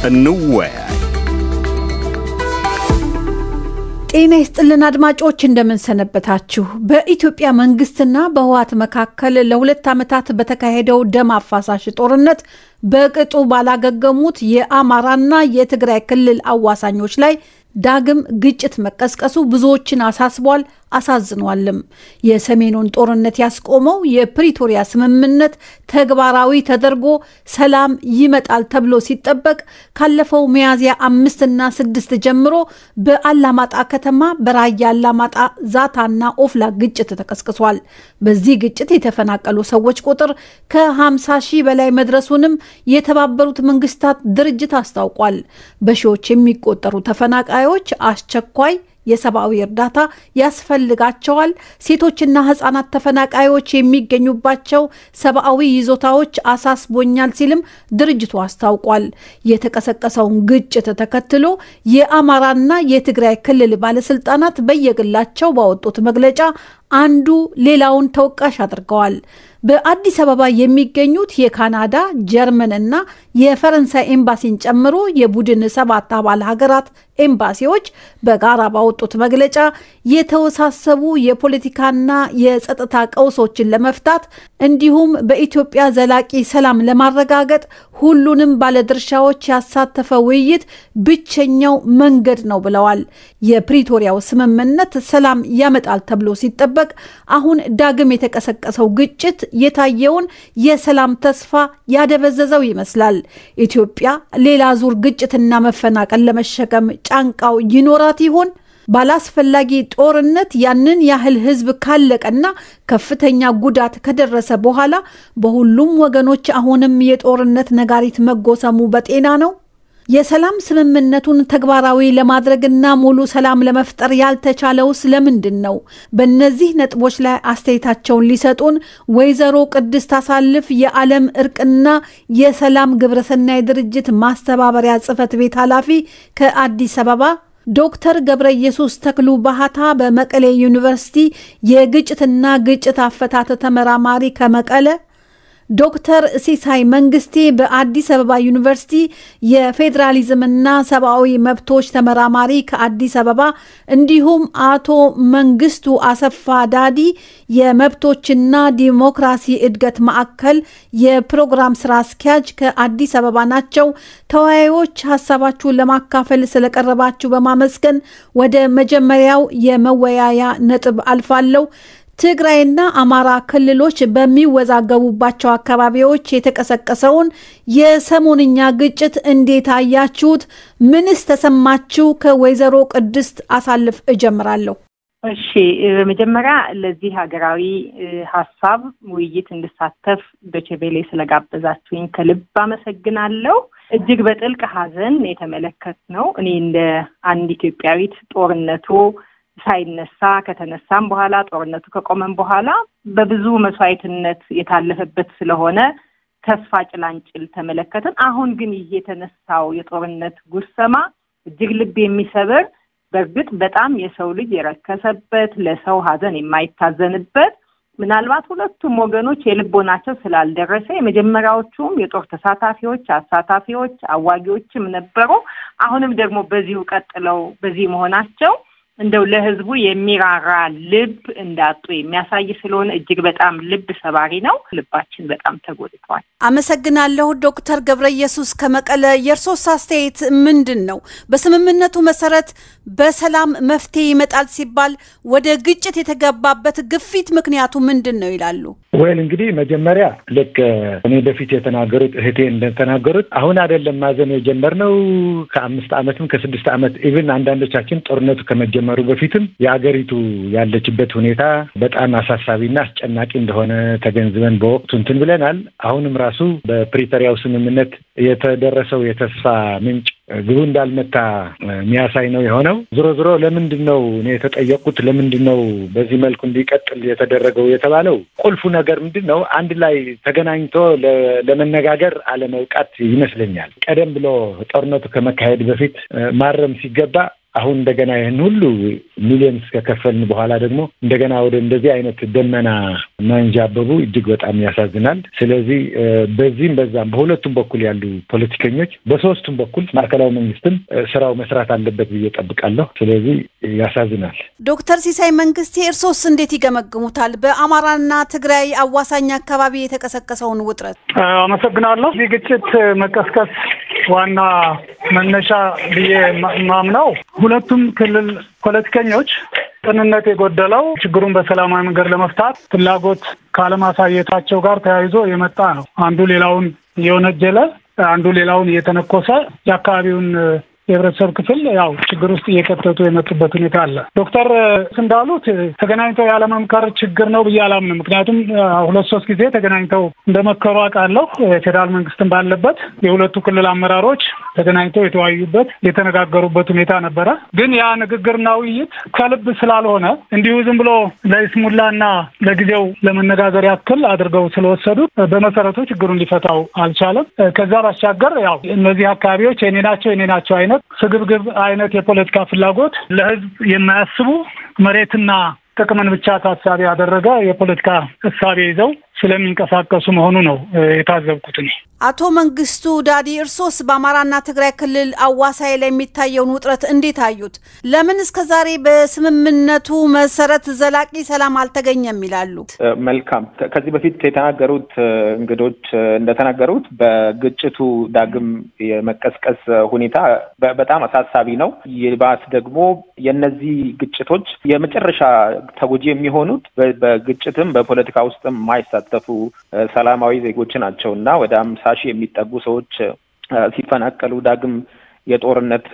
እንወያይ። ጤና ይስጥልን አድማጮች፣ እንደምንሰነበታችሁ። በኢትዮጵያ መንግስትና በህወሓት መካከል ለሁለት ዓመታት በተካሄደው ደም አፋሳሽ ጦርነት በቅጡ ባላገገሙት የአማራና የትግራይ ክልል አዋሳኞች ላይ ዳግም ግጭት መቀስቀሱ ብዙዎችን አሳስቧል፣ አሳዝኗልም። የሰሜኑን ጦርነት ያስቆመው የፕሪቶሪያ ስምምነት ተግባራዊ ተደርጎ ሰላም ይመጣል ተብሎ ሲጠበቅ ካለፈው ሚያዝያ አምስትና ስድስት ጀምሮ በአላማጣ ከተማ በራያ አላማጣ፣ ዛታና ኦፍላ ግጭት ተቀስቅሷል። በዚህ ግጭት የተፈናቀሉ ሰዎች ቁጥር ከ50 ሺህ በላይ መድረሱንም የተባበሩት መንግስታት ድርጅት አስታውቋል። በሺዎች የሚቆጠሩ ተፈናቃዮች አስቸኳይ የሰብአዊ እርዳታ ያስፈልጋቸዋል። ሴቶችና ህጻናት ተፈናቃዮች የሚገኙባቸው ሰብአዊ ይዞታዎች አሳስቦኛል ሲልም ድርጅቱ አስታውቋል። የተቀሰቀሰውን ግጭት ተከትሎ የአማራና የትግራይ ክልል ባለስልጣናት በየግላቸው ባወጡት መግለጫ አንዱ ሌላውን ተወቃሽ አድርገዋል። በአዲስ አበባ የሚገኙት የካናዳ ጀርመን እና የፈረንሳይ ኤምባሲን ጨምሮ የቡድን ሰባት አባል ሀገራት ኤምባሲዎች በጋራ ባወጡት መግለጫ የተወሳሰቡ የፖለቲካና የጸጥታ ቀውሶችን ለመፍታት እንዲሁም በኢትዮጵያ ዘላቂ ሰላም ለማረጋገጥ ሁሉንም ባለድርሻዎች ያሳተፈ ውይይት ብቸኛው መንገድ ነው ብለዋል። የፕሪቶሪያው ስምምነት ሰላም ያመጣል ተብሎ ሲጠበቅ አሁን ዳግም የተቀሰቀሰው ግጭት የታየውን የሰላም ተስፋ ያደበዘዘው ይመስላል። ኢትዮጵያ ሌላ ዙር ግጭትና መፈናቀል ለመሸከም ጫንቃው ይኖራት ይሆን? ባላስፈላጊ ጦርነት ያንን ያህል ሕዝብ ካለቀና ከፍተኛ ጉዳት ከደረሰ በኋላ በሁሉም ወገኖች አሁንም የጦርነት ነጋሪት መጎሰሙ በጤና ነው? የሰላም ስምምነቱን ተግባራዊ ለማድረግና ሙሉ ሰላም ለመፍጠር ያልተቻለውስ ለምንድን ነው? በእነዚህ ነጥቦች ላይ አስተያየታቸውን ሊሰጡን ወይዘሮ ቅድስት አሳልፍ የዓለም እርቅና የሰላም ግብረሰናይ ድርጅት ማስተባበሪያ ጽሕፈት ቤት ኃላፊ ከአዲስ አበባ ዶክተር ገብረ ኢየሱስ ተክሉ ባህታ በመቀሌ ዩኒቨርሲቲ የግጭትና ግጭት አፈታት ተመራማሪ ከመቀለ ዶክተር ሲሳይ መንግስቴ በአዲስ አበባ ዩኒቨርሲቲ የፌዴራሊዝምና ሰብአዊ መብቶች ተመራማሪ ከአዲስ አበባ እንዲሁም አቶ መንግስቱ አሰፋ ዳዲ የመብቶችና ዲሞክራሲ እድገት ማዕከል የፕሮግራም ስራ አስኪያጅ ከአዲስ አበባ ናቸው። ተወያዮች ሀሳባችሁን ለማካፈል ስለቀረባችሁ በማመስገን ወደ መጀመሪያው የመወያያ ነጥብ አልፋለሁ። ትግራይና አማራ ክልሎች በሚወዛገቡባቸው አካባቢዎች የተቀሰቀሰውን የሰሞንኛ ግጭት እንዴት አያችሁት? ምንስ ተሰማችሁ? ከወይዘሮ ቅድስት አሳልፍ እጀምራለሁ። እሺ፣ በመጀመሪያ ለዚህ ሀገራዊ ሀሳብ ውይይት እንድሳተፍ ዶቼቬሌ ስለጋበዛችሁኝ ከልብ አመሰግናለሁ። እጅግ በጥልቅ ሐዘን የተመለከትነው እኔ እንደ አንድ ኢትዮጵያዊት ጦርነቱ ሳይነሳ ከተነሳም በኋላ ጦርነቱ ከቆመም በኋላ በብዙ መስዋዕትነት የታለፈበት ስለሆነ ተስፋ ጭላንጭል ተመለከትን። አሁን ግን ይህ የተነሳው የጦርነት ጉሰማ እጅግ ልብ የሚሰብር በእርግጥ በጣም የሰው ልጅ የረከሰበት ለሰው ሐዘን የማይታዘንበት ምናልባት ሁለቱም ወገኖች የልቦናቸው ስላልደረሰ የመጀመሪያዎቹም የጦር ተሳታፊዎች፣ አሳታፊዎች፣ አዋጊዎችም ነበሩ። አሁንም ደግሞ በዚሁ ቀጥለው በዚህ መሆናቸው እንደው ለሕዝቡ የሚራራ ልብ እንዳጡ የሚያሳይ ስለሆነ እጅግ በጣም ልብ ሰባሪ ነው። ልባችን በጣም ተጎድቷል። አመሰግናለሁ ዶክተር ገብረ ኢየሱስ ከመቀለ። የእርሶስ አስተያየት ምንድን ነው? በስምምነቱ መሰረት በሰላም መፍትሄ ይመጣል ሲባል ወደ ግጭት የተገባበት ግፊት ምክንያቱ ምንድን ነው ይላሉ? ወይል እንግዲህ መጀመሪያ ልክ እኔ በፊት የተናገሩት እህቴ እንደተናገሩት አሁን አይደለም ማዘን የጀመርነው ከአምስት ዓመትም ከስድስት ዓመት ኢቭን አንዳንዶቻችን ጦርነቱ ከመጀመሩ በፊትም የሀገሪቱ ያለችበት ሁኔታ በጣም አሳሳቢና አስጨናቂ እንደሆነ ተገንዝበን በወቅቱ እንትን ብለናል። አሁንም ራሱ በፕሪቶሪያው ስምምነት የተደረሰው የተስፋ ምንጭ ግቡ እንዳልመታ የሚያሳይ ነው የሆነው። ዞሮ ዞሮ ለምንድን ነው እኔ የተጠየቁት ለምንድን ነው በዚህ መልኩ እንዲቀጥል የተደረገው የተባለው ቁልፉ ነገር ምንድን ነው? አንድ ላይ ተገናኝቶ ለመነጋገር አለመውቃት ይመስለኛል። ቀደም ብሎ ጦርነቱ ከመካሄድ በፊት ማረም ሲገባ አሁን እንደገና ይህን ሁሉ ሚሊዮንስ ከከፈልን በኋላ ደግሞ እንደገና ወደ እንደዚህ አይነት ደመና መንዣበቡ እጅግ በጣም ያሳዝናል። ስለዚህ በዚህም በዛም በሁለቱም በኩል ያሉ ፖለቲከኞች በሶስቱም በኩል ማዕከላዊ መንግስትም ስራው መስራት አለበት ብዬ ጠብቃለሁ። ስለዚህ ያሳዝናል። ዶክተር ሲሳይ መንግስቴ እርሶስ እንዴት ይገመግሙታል? በአማራና ትግራይ አዋሳኝ አካባቢ የተቀሰቀሰውን ውጥረት። አመሰግናለሁ። ይህ ግጭት መቀስቀስ ዋና መነሻ ብዬ ማምነው ሁለቱም ክልል ፖለቲከኞች ቅንነት የጎደለው ችግሩን በሰላማዊ መንገድ ለመፍታት ፍላጎት ካለማሳየታቸው ጋር ተያይዞ የመጣ ነው። አንዱ ሌላውን እየወነጀለ አንዱ ሌላውን እየተነኮሰ የአካባቢውን የህብረተሰብ ክፍል ያው ችግር ውስጥ እየከተቱ የመጡበት ሁኔታ አለ። ዶክተር እንዳሉት ተገናኝተው ያለመምከር ችግር ነው ብዬ አላምንም። ምክንያቱም ሁለት ሶስት ጊዜ ተገናኝተው እንደመከሩ አውቃለሁ። የፌዴራል መንግስትን ባለበት የሁለቱ ክልል አመራሮች ተገናኝተው የተወያዩበት የተነጋገሩበት ሁኔታ ነበረ። ግን ያ ንግግርና ውይይት ከልብ ስላልሆነ እንዲሁ ዝም ብሎ ለይስሙላና ለጊዜው ለመነጋገር ያክል አድርገው ስለወሰዱት በመሰረቱ ችግሩን ሊፈታው አልቻለም። ከዛ ባሻገር ያው እነዚህ አካባቢዎች የኔ ናቸው የኔ ናቸው አይነት ስግብግብ አይነት የፖለቲካ ፍላጎት ለህዝብ የማያስቡ መሬትና ጥቅምን ብቻ ታሳቢ ያደረገ የፖለቲካ እሳቤ ይዘው ስለሚንቀሳቀሱ መሆኑ ነው የታዘብኩት እኔ። አቶ መንግስቱ ዳዲ እርሶስ በአማራና ትግራይ ክልል አዋሳኝ ላይ የሚታየውን ውጥረት እንዴት አዩት? ለምን እስከ ዛሬ በስምምነቱ መሰረት ዘላቂ ሰላም አልተገኘም ይላሉ? መልካም። ከዚህ በፊት የተናገሩት እንግዶች እንደተናገሩት በግጭቱ ዳግም የመቀስቀስ ሁኔታ በጣም አሳሳቢ ነው። ይባስ ደግሞ የነዚህ ግጭቶች የመጨረሻ ተጎጂ የሚሆኑት በግጭትም በፖለቲካ ውስጥም የማይሳተፉ ሰላማዊ ዜጎች ናቸው እና ወደ አምሳ ሺህ የሚጠጉ ሰዎች ሲፈናቀሉ ዳግም የጦርነት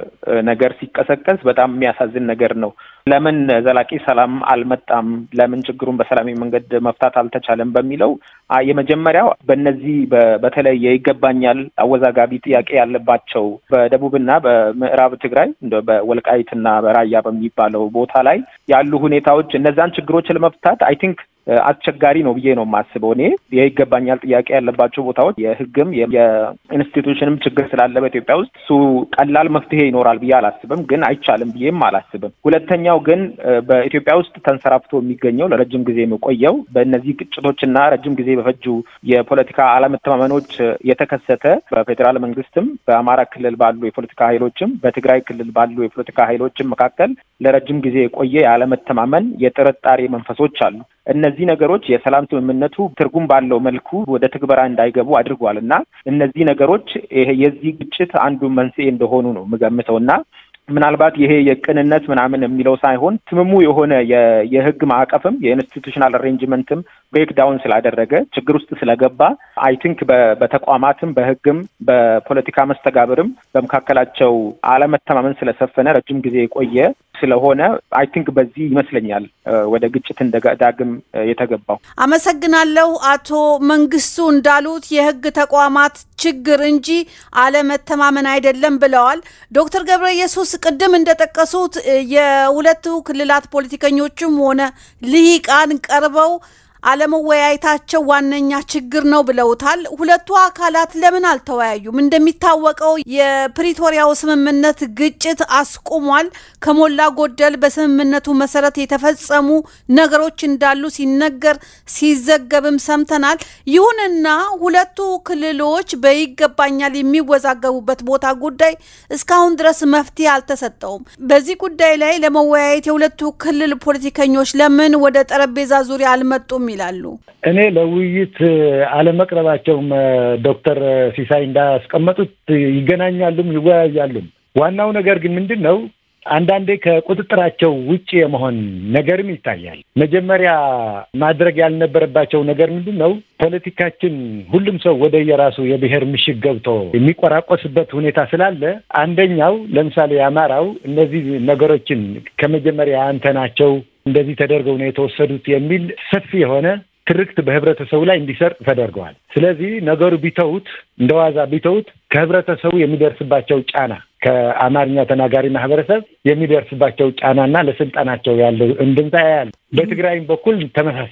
ነገር ሲቀሰቀስ በጣም የሚያሳዝን ነገር ነው። ለምን ዘላቂ ሰላም አልመጣም? ለምን ችግሩን በሰላማዊ መንገድ መፍታት አልተቻለም? በሚለው የመጀመሪያው በእነዚህ በተለይ የይገባኛል አወዛጋቢ ጥያቄ ያለባቸው በደቡብና በምዕራብ ትግራይ በወልቃይትና በራያ በሚባለው ቦታ ላይ ያሉ ሁኔታዎች እነዛን ችግሮች ለመፍታት አይ ቲንክ አስቸጋሪ ነው ብዬ ነው የማስበው። እኔ የይገባኛል ጥያቄ ያለባቸው ቦታዎች የሕግም የኢንስቲቱሽንም ችግር ስላለ በኢትዮጵያ ውስጥ እሱ ቀላል መፍትሄ ይኖራል ብዬ አላስብም፣ ግን አይቻልም ብዬም አላስብም። ሁለተኛው ግን በኢትዮጵያ ውስጥ ተንሰራፍቶ የሚገኘው ለረጅም ጊዜ የቆየው በእነዚህ ግጭቶችና ረጅም ጊዜ በፈጁ የፖለቲካ አለመተማመኖች የተከሰተ በፌዴራል መንግስትም በአማራ ክልል ባሉ የፖለቲካ ኃይሎችም በትግራይ ክልል ባሉ የፖለቲካ ኃይሎችም መካከል ለረጅም ጊዜ የቆየ የአለመተማመን የጥርጣሬ መንፈሶች አሉ። እነዚህ ነገሮች የሰላም ስምምነቱ ትርጉም ባለው መልኩ ወደ ትግበራ እንዳይገቡ አድርጓል እና እነዚህ ነገሮች የዚህ ግጭት አንዱ መንስኤ እንደሆኑ ነው የምገምተው እና ምናልባት ይሄ የቅንነት ምናምን የሚለው ሳይሆን ትምሙ የሆነ የህግ ማዕቀፍም የኢንስቲቱሽናል አሬንጅመንትም ብሬክ ዳውን ስላደረገ ችግር ውስጥ ስለገባ አይ ቲንክ በተቋማትም በህግም በፖለቲካ መስተጋብርም በመካከላቸው አለመተማመን ስለሰፈነ ረጅም ጊዜ የቆየ ስለሆነ አይ ቲንክ በዚህ ይመስለኛል ወደ ግጭት ዳግም የተገባው። አመሰግናለሁ። አቶ መንግስቱ እንዳሉት የህግ ተቋማት ችግር እንጂ አለመተማመን አይደለም ብለዋል። ዶክተር ገብረ ኢየሱስ ቅድም እንደጠቀሱት የሁለቱ ክልላት ፖለቲከኞችም ሆነ ልሂቃን ቀርበው አለመወያየታቸው ዋነኛ ችግር ነው ብለውታል። ሁለቱ አካላት ለምን አልተወያዩም? እንደሚታወቀው የፕሪቶሪያው ስምምነት ግጭት አስቁሟል። ከሞላ ጎደል በስምምነቱ መሰረት የተፈጸሙ ነገሮች እንዳሉ ሲነገር ሲዘገብም ሰምተናል። ይሁንና ሁለቱ ክልሎች በይገባኛል የሚወዛገቡበት ቦታ ጉዳይ እስካሁን ድረስ መፍትሄ አልተሰጠውም። በዚህ ጉዳይ ላይ ለመወያየት የሁለቱ ክልል ፖለቲከኞች ለምን ወደ ጠረጴዛ ዙሪያ አልመጡም ይላሉ። እኔ ለውይይት አለመቅረባቸውም ዶክተር ሲሳይ እንዳስቀመጡት ይገናኛሉም ይወያያሉም። ዋናው ነገር ግን ምንድን ነው አንዳንዴ ከቁጥጥራቸው ውጭ የመሆን ነገርም ይታያል። መጀመሪያ ማድረግ ያልነበረባቸው ነገር ምንድን ነው? ፖለቲካችን ሁሉም ሰው ወደ የራሱ የብሔር ምሽግ ገብቶ የሚቆራቆስበት ሁኔታ ስላለ አንደኛው ለምሳሌ የአማራው እነዚህ ነገሮችን ከመጀመሪያ አንተ ናቸው እንደዚህ ተደርገው ነው የተወሰዱት የሚል ሰፊ የሆነ ትርክት በህብረተሰቡ ላይ እንዲሰርጥ ተደርገዋል። ስለዚህ ነገሩ ቢተውት እንደ ዋዛ ቢተውት ከህብረተሰቡ የሚደርስባቸው ጫና ከአማርኛ ተናጋሪ ማህበረሰብ የሚደርስባቸው ጫናና ለስልጣናቸው ያለው እንድምታ ያለ በትግራይም በኩል ተመሳሳይ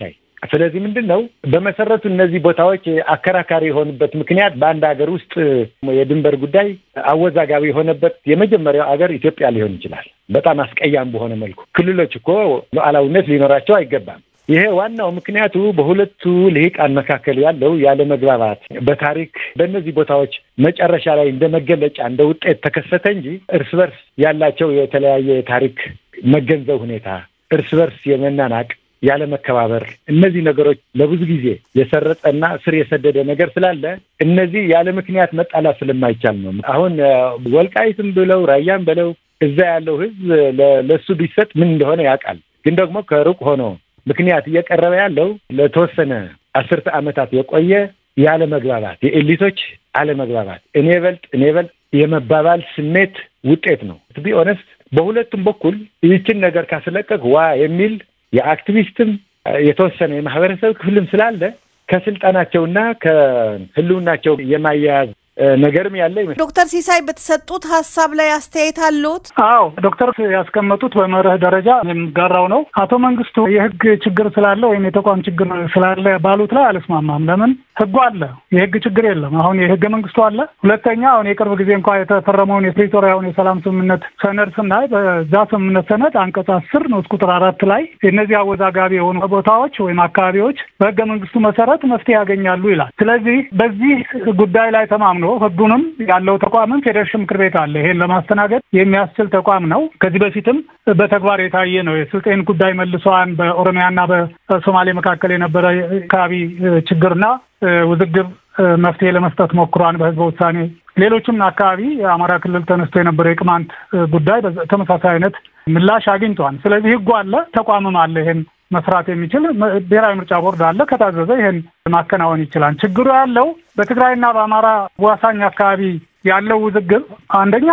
ስለዚህ ምንድን ነው በመሰረቱ እነዚህ ቦታዎች አከራካሪ የሆኑበት ምክንያት በአንድ ሀገር ውስጥ የድንበር ጉዳይ አወዛጋቢ የሆነበት የመጀመሪያው ሀገር ኢትዮጵያ ሊሆን ይችላል። በጣም አስቀያም በሆነ መልኩ ክልሎች እኮ ሉዓላዊነት ሊኖራቸው አይገባም። ይሄ ዋናው ምክንያቱ በሁለቱ ልሂቃን መካከል ያለው ያለመግባባት በታሪክ በእነዚህ ቦታዎች መጨረሻ ላይ እንደ መገለጫ እንደ ውጤት ተከሰተ እንጂ እርስ በርስ ያላቸው የተለያየ የታሪክ መገንዘብ ሁኔታ፣ እርስ በርስ የመናናቅ ያለመከባበር፣ እነዚህ ነገሮች ለብዙ ጊዜ የሰረጸና ስር የሰደደ ነገር ስላለ እነዚህ ያለ ምክንያት መጣላት ስለማይቻል ነው። አሁን ወልቃይትም ብለው ራያም ብለው እዛ ያለው ሕዝብ ለእሱ ቢሰጥ ምን እንደሆነ ያውቃል። ግን ደግሞ ከሩቅ ሆኖ ምክንያት እየቀረበ ያለው ለተወሰነ አስርተ ዓመታት የቆየ ያለመግባባት የኤሊቶች አለመግባባት እኔ በልጥ እኔ በልጥ የመባባል ስሜት ውጤት ነው። ቱ ቢ ኦነስት በሁለቱም በኩል ይህችን ነገር ካስለቀቅ ዋ የሚል የአክቲቪስትም የተወሰነ የማህበረሰብ ክፍልም ስላለ ከስልጣናቸውና ከህልውናቸው የማያያዝ ነገርም ያለ ይመስላል። ዶክተር ሲሳይ በተሰጡት ሀሳብ ላይ አስተያየት አለዎት? አዎ ዶክተር ያስቀመጡት በመርህ ደረጃ የምጋራው ነው። አቶ መንግስቱ የህግ ችግር ስላለ ወይም የተቋም ችግር ስላለ ባሉት ላይ አልስማማም። ለምን ህጉ አለ፣ የህግ ችግር የለም። አሁን የህገ መንግስቱ አለ። ሁለተኛ አሁን የቅርብ ጊዜ እንኳ የተፈረመውን የፕሪቶሪያውን የሰላም ስምምነት ሰነድ ስናይ በዛ ስምምነት ሰነድ አንቀጽ አስር ንዑስ ቁጥር አራት ላይ እነዚህ አወዛጋቢ የሆኑ ቦታዎች ወይም አካባቢዎች በህገ መንግስቱ መሰረት መፍትሄ ያገኛሉ ይላል። ስለዚህ በዚህ ጉዳይ ላይ ተማምኖ ህጉንም ያለው ተቋምም ፌዴሬሽን ምክር ቤት አለ። ይሄን ለማስተናገድ የሚያስችል ተቋም ነው። ከዚህ በፊትም በተግባር የታየ ነው። የስልጤን ጉዳይ መልሷን በኦሮሚያና በሶማሌ መካከል የነበረ አካባቢ ችግርና ውዝግብ መፍትሄ ለመስጠት ሞክሯን በህዝበ ውሳኔ። ሌሎችም አካባቢ የአማራ ክልል ተነስቶ የነበረው የቅማንት ጉዳይ ተመሳሳይ አይነት ምላሽ አግኝቷል። ስለዚህ ህጉ አለ፣ ተቋምም አለ ይሄን መስራት የሚችል ብሔራዊ ምርጫ ቦርድ አለ። ከታዘዘ ይሄን ማከናወን ይችላል። ችግሩ ያለው በትግራይና በአማራ ዋሳኝ አካባቢ ያለው ውዝግብ አንደኛ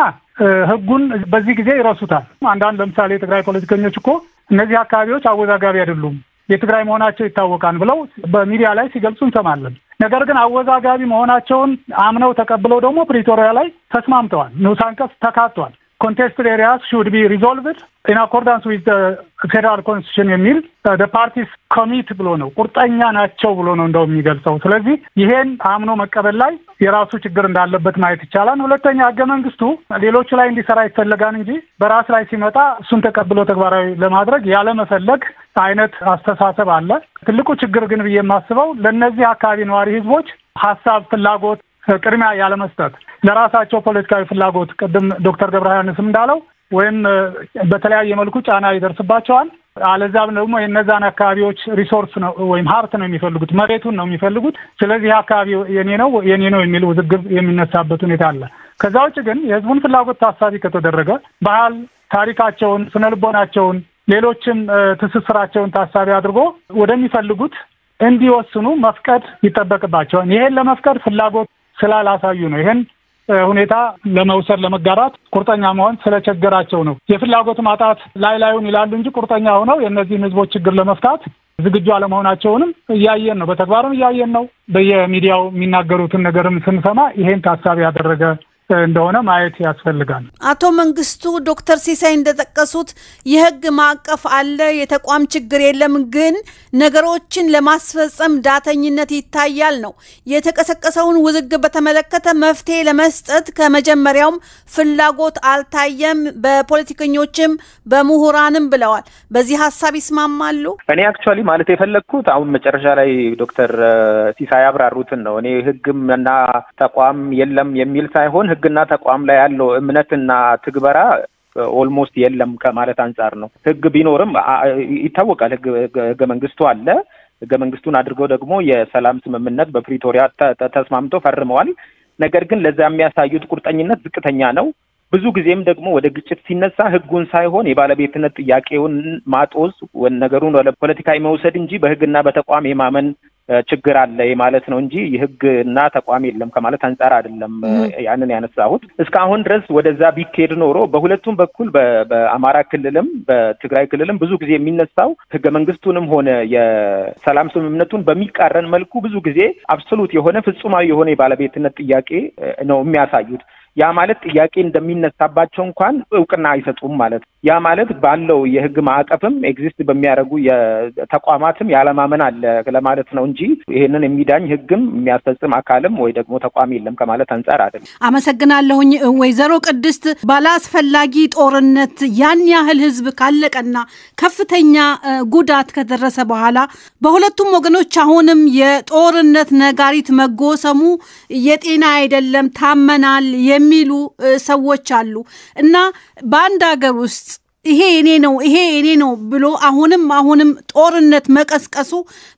ህጉን በዚህ ጊዜ ይረሱታል። አንዳንድ ለምሳሌ የትግራይ ፖለቲከኞች እኮ እነዚህ አካባቢዎች አወዛጋቢ አይደሉም፣ የትግራይ መሆናቸው ይታወቃል ብለው በሚዲያ ላይ ሲገልጹ እንሰማለን። ነገር ግን አወዛጋቢ መሆናቸውን አምነው ተቀብለው ደግሞ ፕሪቶሪያ ላይ ተስማምተዋል። ንዑስ አንቀጽ ተካቷል። ኮንቴስትድ ኤሪያስ ሹድ ቢ ሪዞልቭድ ኢን አኮርዳንስ ዊዝ ፌዴራል ኮንስቲቱሽን የሚል ፓርቲስ ኮሚት ብሎ ነው ቁርጠኛ ናቸው ብሎ ነው እንደው የሚገልጸው። ስለዚህ ይሄን አምኖ መቀበል ላይ የራሱ ችግር እንዳለበት ማየት ይቻላል። ሁለተኛ ህገ መንግስቱ ሌሎቹ ላይ እንዲሰራ ይፈለጋል እንጂ በራስ ላይ ሲመጣ እሱን ተቀብሎ ተግባራዊ ለማድረግ ያለመፈለግ አይነት አስተሳሰብ አለ። ትልቁ ችግር ግን ብዬ የማስበው ለእነዚህ አካባቢ ነዋሪ ህዝቦች ሀሳብ፣ ፍላጎት ቅድሚያ ያለመስጠት ለራሳቸው ፖለቲካዊ ፍላጎት ቅድም ዶክተር ገብረሃያንስም እንዳለው ወይም በተለያየ መልኩ ጫና ይደርስባቸዋል። አለዛም ደግሞ የእነዛን አካባቢዎች ሪሶርስ ነው ወይም ሀብት ነው የሚፈልጉት፣ መሬቱን ነው የሚፈልጉት። ስለዚህ አካባቢ የኔ ነው የኔ ነው የሚል ውዝግብ የሚነሳበት ሁኔታ አለ። ከዛ ውጭ ግን የህዝቡን ፍላጎት ታሳቢ ከተደረገ ባህል፣ ታሪካቸውን፣ ስነልቦናቸውን፣ ሌሎችም ትስስራቸውን ታሳቢ አድርጎ ወደሚፈልጉት እንዲወስኑ መፍቀድ ይጠበቅባቸዋል። ይሄን ለመፍቀድ ፍላጎት ስላላሳዩ ነው። ይሄን ሁኔታ ለመውሰድ ለመጋራት ቁርጠኛ መሆን ስለቸገራቸው ነው። የፍላጎት ማጣት ላይ ላዩን ይላሉ እንጂ ቁርጠኛ ሆነው የእነዚህን ህዝቦች ችግር ለመፍታት ዝግጁ አለመሆናቸውንም እያየን ነው። በተግባርም እያየን ነው። በየሚዲያው የሚናገሩትን ነገርም ስንሰማ ይሄን ታሳቢ ያደረገ እንደሆነ ማየት ያስፈልጋል። አቶ መንግስቱ ዶክተር ሲሳይ እንደጠቀሱት የህግ ማዕቀፍ አለ፣ የተቋም ችግር የለም። ግን ነገሮችን ለማስፈጸም ዳተኝነት ይታያል ነው የተቀሰቀሰውን ውዝግብ በተመለከተ መፍትሄ ለመስጠት ከመጀመሪያውም ፍላጎት አልታየም፣ በፖለቲከኞችም በምሁራንም ብለዋል። በዚህ ሀሳብ ይስማማሉ? እኔ አክቹዋሊ ማለት የፈለግኩት አሁን መጨረሻ ላይ ዶክተር ሲሳይ ያብራሩትን ነው። እኔ ህግም እና ተቋም የለም የሚል ሳይሆን ህግና ተቋም ላይ ያለው እምነትና ትግበራ ኦልሞስት የለም ከማለት አንጻር ነው። ህግ ቢኖርም ይታወቃል። ህገ መንግስቱ አለ። ህገ መንግስቱን አድርገው ደግሞ የሰላም ስምምነት በፕሪቶሪያ ተስማምተው ፈርመዋል። ነገር ግን ለዛ የሚያሳዩት ቁርጠኝነት ዝቅተኛ ነው። ብዙ ጊዜም ደግሞ ወደ ግጭት ሲነሳ ህጉን ሳይሆን የባለቤትነት ጥያቄውን ማጦዝ ነገሩን ወደ ፖለቲካዊ መውሰድ እንጂ በህግና በተቋም የማመን ችግር አለ ማለት ነው እንጂ የህግና ተቋም የለም ከማለት አንጻር አይደለም ያንን ያነሳሁት። እስካሁን ድረስ ወደዛ ቢካሄድ ኖሮ በሁለቱም በኩል በአማራ ክልልም በትግራይ ክልልም ብዙ ጊዜ የሚነሳው ህገ መንግስቱንም ሆነ የሰላም ስምምነቱን በሚቃረን መልኩ ብዙ ጊዜ አብሶሉት የሆነ ፍጹማዊ የሆነ የባለቤትነት ጥያቄ ነው የሚያሳዩት። ያ ማለት ጥያቄ እንደሚነሳባቸው እንኳን እውቅና አይሰጡም ማለት ነው። ያ ማለት ባለው የህግ ማዕቀፍም ኤግዚስት በሚያደርጉ የተቋማትም ያለማመን አለ ለማለት ነው እንጂ ይሄንን የሚዳኝ ህግም የሚያስፈጽም አካልም ወይ ደግሞ ተቋም የለም ከማለት አንጻር አይደለም። አመሰግናለሁኝ ወይዘሮ ቅድስት። ባላስፈላጊ ጦርነት ያን ያህል ህዝብ ካለቀና ከፍተኛ ጉዳት ከደረሰ በኋላ በሁለቱም ወገኖች አሁንም የጦርነት ነጋሪት መጎሰሙ የጤና አይደለም፣ ታመናል የሚሉ ሰዎች አሉ እና በአንድ ሀገር ውስጥ ይሄ እኔ ነው ይሄ እኔ ነው ብሎ አሁንም አሁንም ጦርነት መቀስቀሱ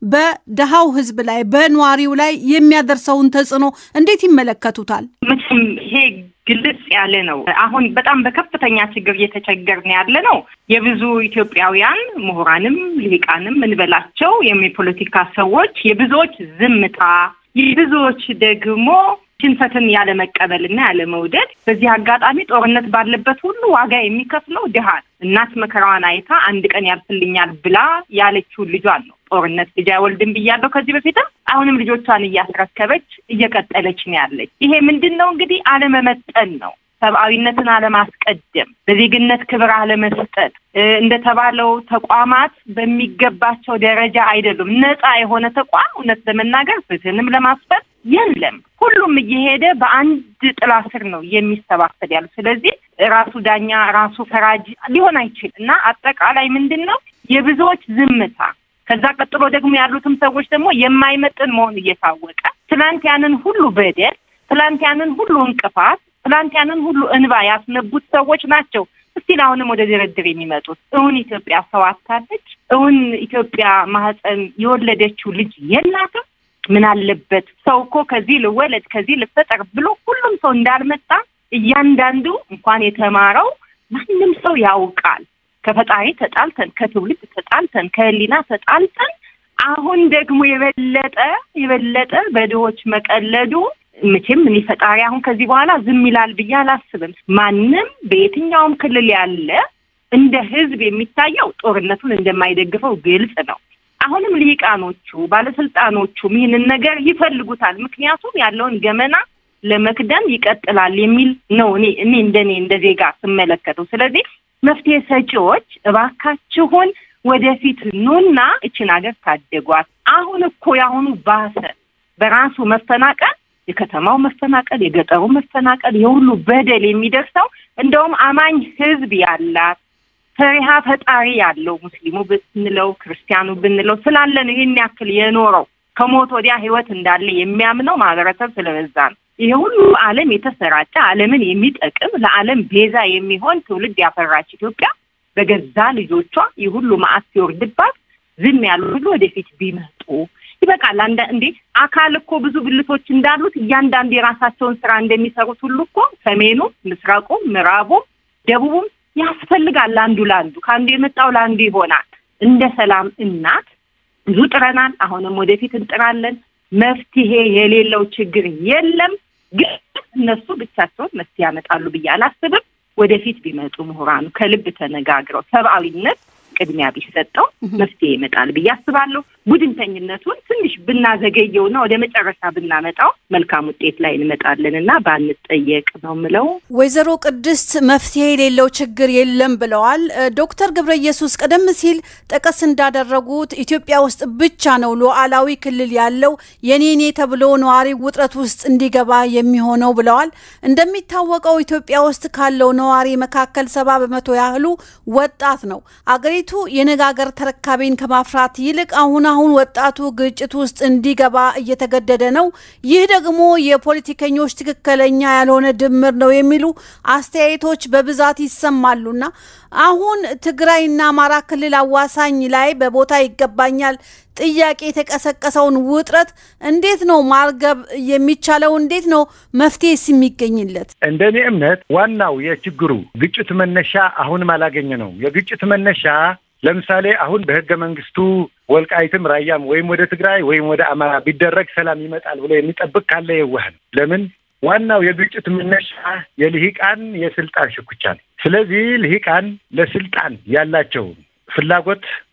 በደሃው ህዝብ ላይ በነዋሪው ላይ የሚያደርሰውን ተጽዕኖ እንዴት ይመለከቱታል? መቼም ይሄ ግልጽ ያለ ነው። አሁን በጣም በከፍተኛ ችግር እየተቸገርን ያለ ነው። የብዙ ኢትዮጵያውያን ምሁራንም ልሂቃንም እንበላቸው የፖለቲካ ሰዎች የብዙዎች ዝምታ፣ የብዙዎች ደግሞ ሽንፈትን ያለመቀበልና ያለመውደድ። በዚህ አጋጣሚ ጦርነት ባለበት ሁሉ ዋጋ የሚከፍለው ድሃ እናት መከራዋን አይታ አንድ ቀን ያልፍልኛል ብላ ያለችውን ልጇን ነው። ጦርነት ልጅ አይወልድም ብያለሁ ከዚህ በፊትም። አሁንም ልጆቿን እያስረከበች እየቀጠለች ነው ያለች። ይሄ ምንድን ነው እንግዲህ አለመመጠን ነው። ሰብአዊነትን አለማስቀደም፣ በዜግነት ክብር አለመስጠት፣ እንደተባለው ተቋማት በሚገባቸው ደረጃ አይደሉም። ነፃ የሆነ ተቋም እውነት ለመናገር ፍትህንም ለማስፈን የለም። ሁሉም እየሄደ በአንድ ጥላ ስር ነው የሚሰባሰብ ያሉ። ስለዚህ ራሱ ዳኛ ራሱ ፈራጅ ሊሆን አይችልም እና አጠቃላይ ምንድን ነው የብዙዎች ዝምታ ከዛ ቀጥሎ ደግሞ ያሉትም ሰዎች ደግሞ የማይመጥን መሆን እየታወቀ ትናንት ያንን ሁሉ በደል ትላንት ያንን ሁሉ እንቅፋት ትላንት ያንን ሁሉ እንባ ያስነቡት ሰዎች ናቸው እስቲል አሁንም ወደ ድርድር የሚመጡት። እውን ኢትዮጵያ ሰው አታለች? እውን ኢትዮጵያ ማህፀን የወለደችው ልጅ የላትም? ምን አለበት ሰው እኮ ከዚህ ልወለድ ከዚህ ልፈጠር ብሎ ሁሉም ሰው እንዳልመጣ እያንዳንዱ እንኳን የተማረው ማንም ሰው ያውቃል። ከፈጣሪ ተጣልተን፣ ከትውልድ ተጣልተን፣ ከህሊና ተጣልተን አሁን ደግሞ የበለጠ የበለጠ በድሆች መቀለዱ መቼም እኔ ፈጣሪ አሁን ከዚህ በኋላ ዝም ይላል ብዬ አላስብም። ማንም በየትኛውም ክልል ያለ እንደ ህዝብ የሚታየው ጦርነቱን እንደማይደግፈው ግልጽ ነው። አሁንም ልሂቃኖቹ ባለስልጣኖቹም ይህንን ነገር ይፈልጉታል። ምክንያቱም ያለውን ገመና ለመክደን ይቀጥላል የሚል ነው እኔ እኔ እንደኔ እንደ ዜጋ ስመለከተው። ስለዚህ መፍትሄ ሰጪዎች እባካችሁን ወደፊት ኑና እችን ሀገር ታደጓት። አሁን እኮ የአሁኑ ባሰ። በራሱ መፈናቀል የከተማው መፈናቀል፣ የገጠሩ መፈናቀል፣ የሁሉ በደል የሚደርሰው እንደውም አማኝ ህዝብ ያላት ፈሪሃ ፈጣሪ ያለው ሙስሊሙ ብንለው ክርስቲያኑ ብንለው ስላለ ነው ይህን ያክል የኖረው። ከሞት ወዲያ ህይወት እንዳለ የሚያምነው ማህበረሰብ ስለበዛ ነው። ይሄ ሁሉ ዓለም የተሰራጨ ዓለምን የሚጠቅም ለዓለም ቤዛ የሚሆን ትውልድ ያፈራች ኢትዮጵያ በገዛ ልጆቿ ይህ ሁሉ መዓት ሲወርድባት ዝም ያሉ ሁሉ ወደፊት ቢመጡ ይበቃል። አንዳ እንዴ አካል እኮ ብዙ ብልቶች እንዳሉት እያንዳንዱ የራሳቸውን ስራ እንደሚሰሩት ሁሉ እኮ ሰሜኑም፣ ምስራቁም፣ ምዕራቡም፣ ደቡቡም ያስፈልጋል። ለአንዱ ለአንዱ ከአንዱ የመጣው ለአንዱ ይሆናል። እንደ ሰላም እናት ብዙ ጥረናል። አሁንም ወደፊት እንጥራለን። መፍትሄ የሌለው ችግር የለም። ግን እነሱ ብቻቸውን መፍትሄ ያመጣሉ ብዬ አላስብም። ወደፊት ቢመጡ ምሁራኑ ከልብ ተነጋግረው ሰብአዊነት ቅድሚያ ቢሰጠው መፍትሄ ይመጣል ብዬ አስባለሁ። ቡድንተኝነቱን ትንሽ ብናዘገየውና ወደ መጨረሻ ብናመጣው መልካም ውጤት ላይ እንመጣለን እና ባንጠየቅ ነው ምለው። ወይዘሮ ቅድስት መፍትሄ የሌለው ችግር የለም ብለዋል። ዶክተር ገብረ ኢየሱስ ቀደም ሲል ጠቀስ እንዳደረጉት ኢትዮጵያ ውስጥ ብቻ ነው ሉዓላዊ ክልል ያለው የኔኔ ተብሎ ነዋሪ ውጥረት ውስጥ እንዲገባ የሚሆነው ብለዋል። እንደሚታወቀው ኢትዮጵያ ውስጥ ካለው ነዋሪ መካከል ሰባ በመቶ ያህሉ ወጣት ነው። አገሪቱ የነጋገር ተረካቢን ከማፍራት ይልቅ አሁን አሁን ወጣቱ ግጭት ውስጥ እንዲገባ እየተገደደ ነው። ይህ ደግሞ የፖለቲከኞች ትክክለኛ ያልሆነ ድምር ነው የሚሉ አስተያየቶች በብዛት ይሰማሉና አሁን ትግራይና አማራ ክልል አዋሳኝ ላይ በቦታ ይገባኛል ጥያቄ የተቀሰቀሰውን ውጥረት እንዴት ነው ማርገብ የሚቻለው? እንዴት ነው መፍትሄስ የሚገኝለት? እንደኔ እምነት ዋናው የችግሩ ግጭት መነሻ አሁንም አላገኘ ነው። የግጭት መነሻ ለምሳሌ አሁን በህገ መንግስቱ ወልቃይትም ራያም ወይም ወደ ትግራይ ወይም ወደ አማራ ቢደረግ ሰላም ይመጣል ብሎ የሚጠብቅ ካለ የዋህ ነው። ለምን ዋናው የግጭት መነሻ የልሂቃን የስልጣን ሽኩቻ ነው። ስለዚህ ልሂቃን ለስልጣን ያላቸው ፍላጎት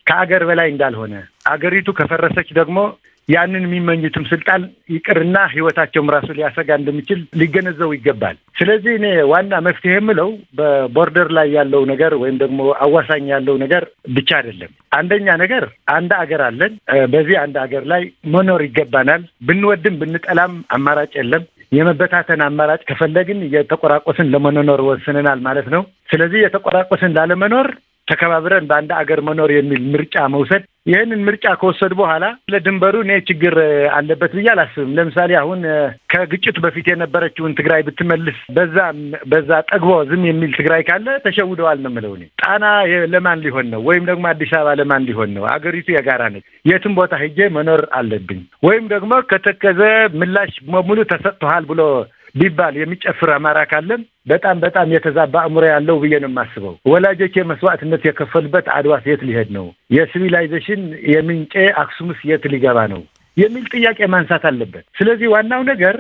ከአገር በላይ እንዳልሆነ አገሪቱ ከፈረሰች ደግሞ ያንን የሚመኙትም ስልጣን ይቅርና ህይወታቸውም ራሱ ሊያሰጋ እንደሚችል ሊገነዘቡ ይገባል። ስለዚህ እኔ ዋና መፍትሄ የምለው በቦርደር ላይ ያለው ነገር ወይም ደግሞ አዋሳኝ ያለው ነገር ብቻ አይደለም። አንደኛ ነገር አንድ አገር አለን። በዚህ አንድ አገር ላይ መኖር ይገባናል። ብንወድም ብንጠላም አማራጭ የለም። የመበታተን አማራጭ ከፈለግን የተቆራቆስን ለመኖር ወስነናል ማለት ነው። ስለዚህ የተቆራቆስን ላለመኖር ተከባብረን በአንድ አገር መኖር የሚል ምርጫ መውሰድ ይህንን ምርጫ ከወሰዱ በኋላ ለድንበሩ እኔ ችግር አለበት ብዬ አላስብም። ለምሳሌ አሁን ከግጭቱ በፊት የነበረችውን ትግራይ ብትመልስ በዛ በዛ ጠግቦ ዝም የሚል ትግራይ ካለ ተሸውደዋል ነው የምለው እኔ። ጣና ለማን ሊሆን ነው? ወይም ደግሞ አዲስ አበባ ለማን ሊሆን ነው? አገሪቱ የጋራ ነች። የትም ቦታ ሄጄ መኖር አለብኝ። ወይም ደግሞ ከተከዘ ምላሽ ሙሉ ተሰጥቶሃል ብሎ ቢባል የሚጨፍር አማራ ካለም በጣም በጣም የተዛባ አእምሮ ያለው ብዬ ነው የማስበው። ወላጆች የመስዋዕትነት የከፈሉበት አድዋስ የት ሊሄድ ነው? የሲቪላይዜሽን የምንጬ አክሱምስ የት ሊገባ ነው የሚል ጥያቄ ማንሳት አለበት። ስለዚህ ዋናው ነገር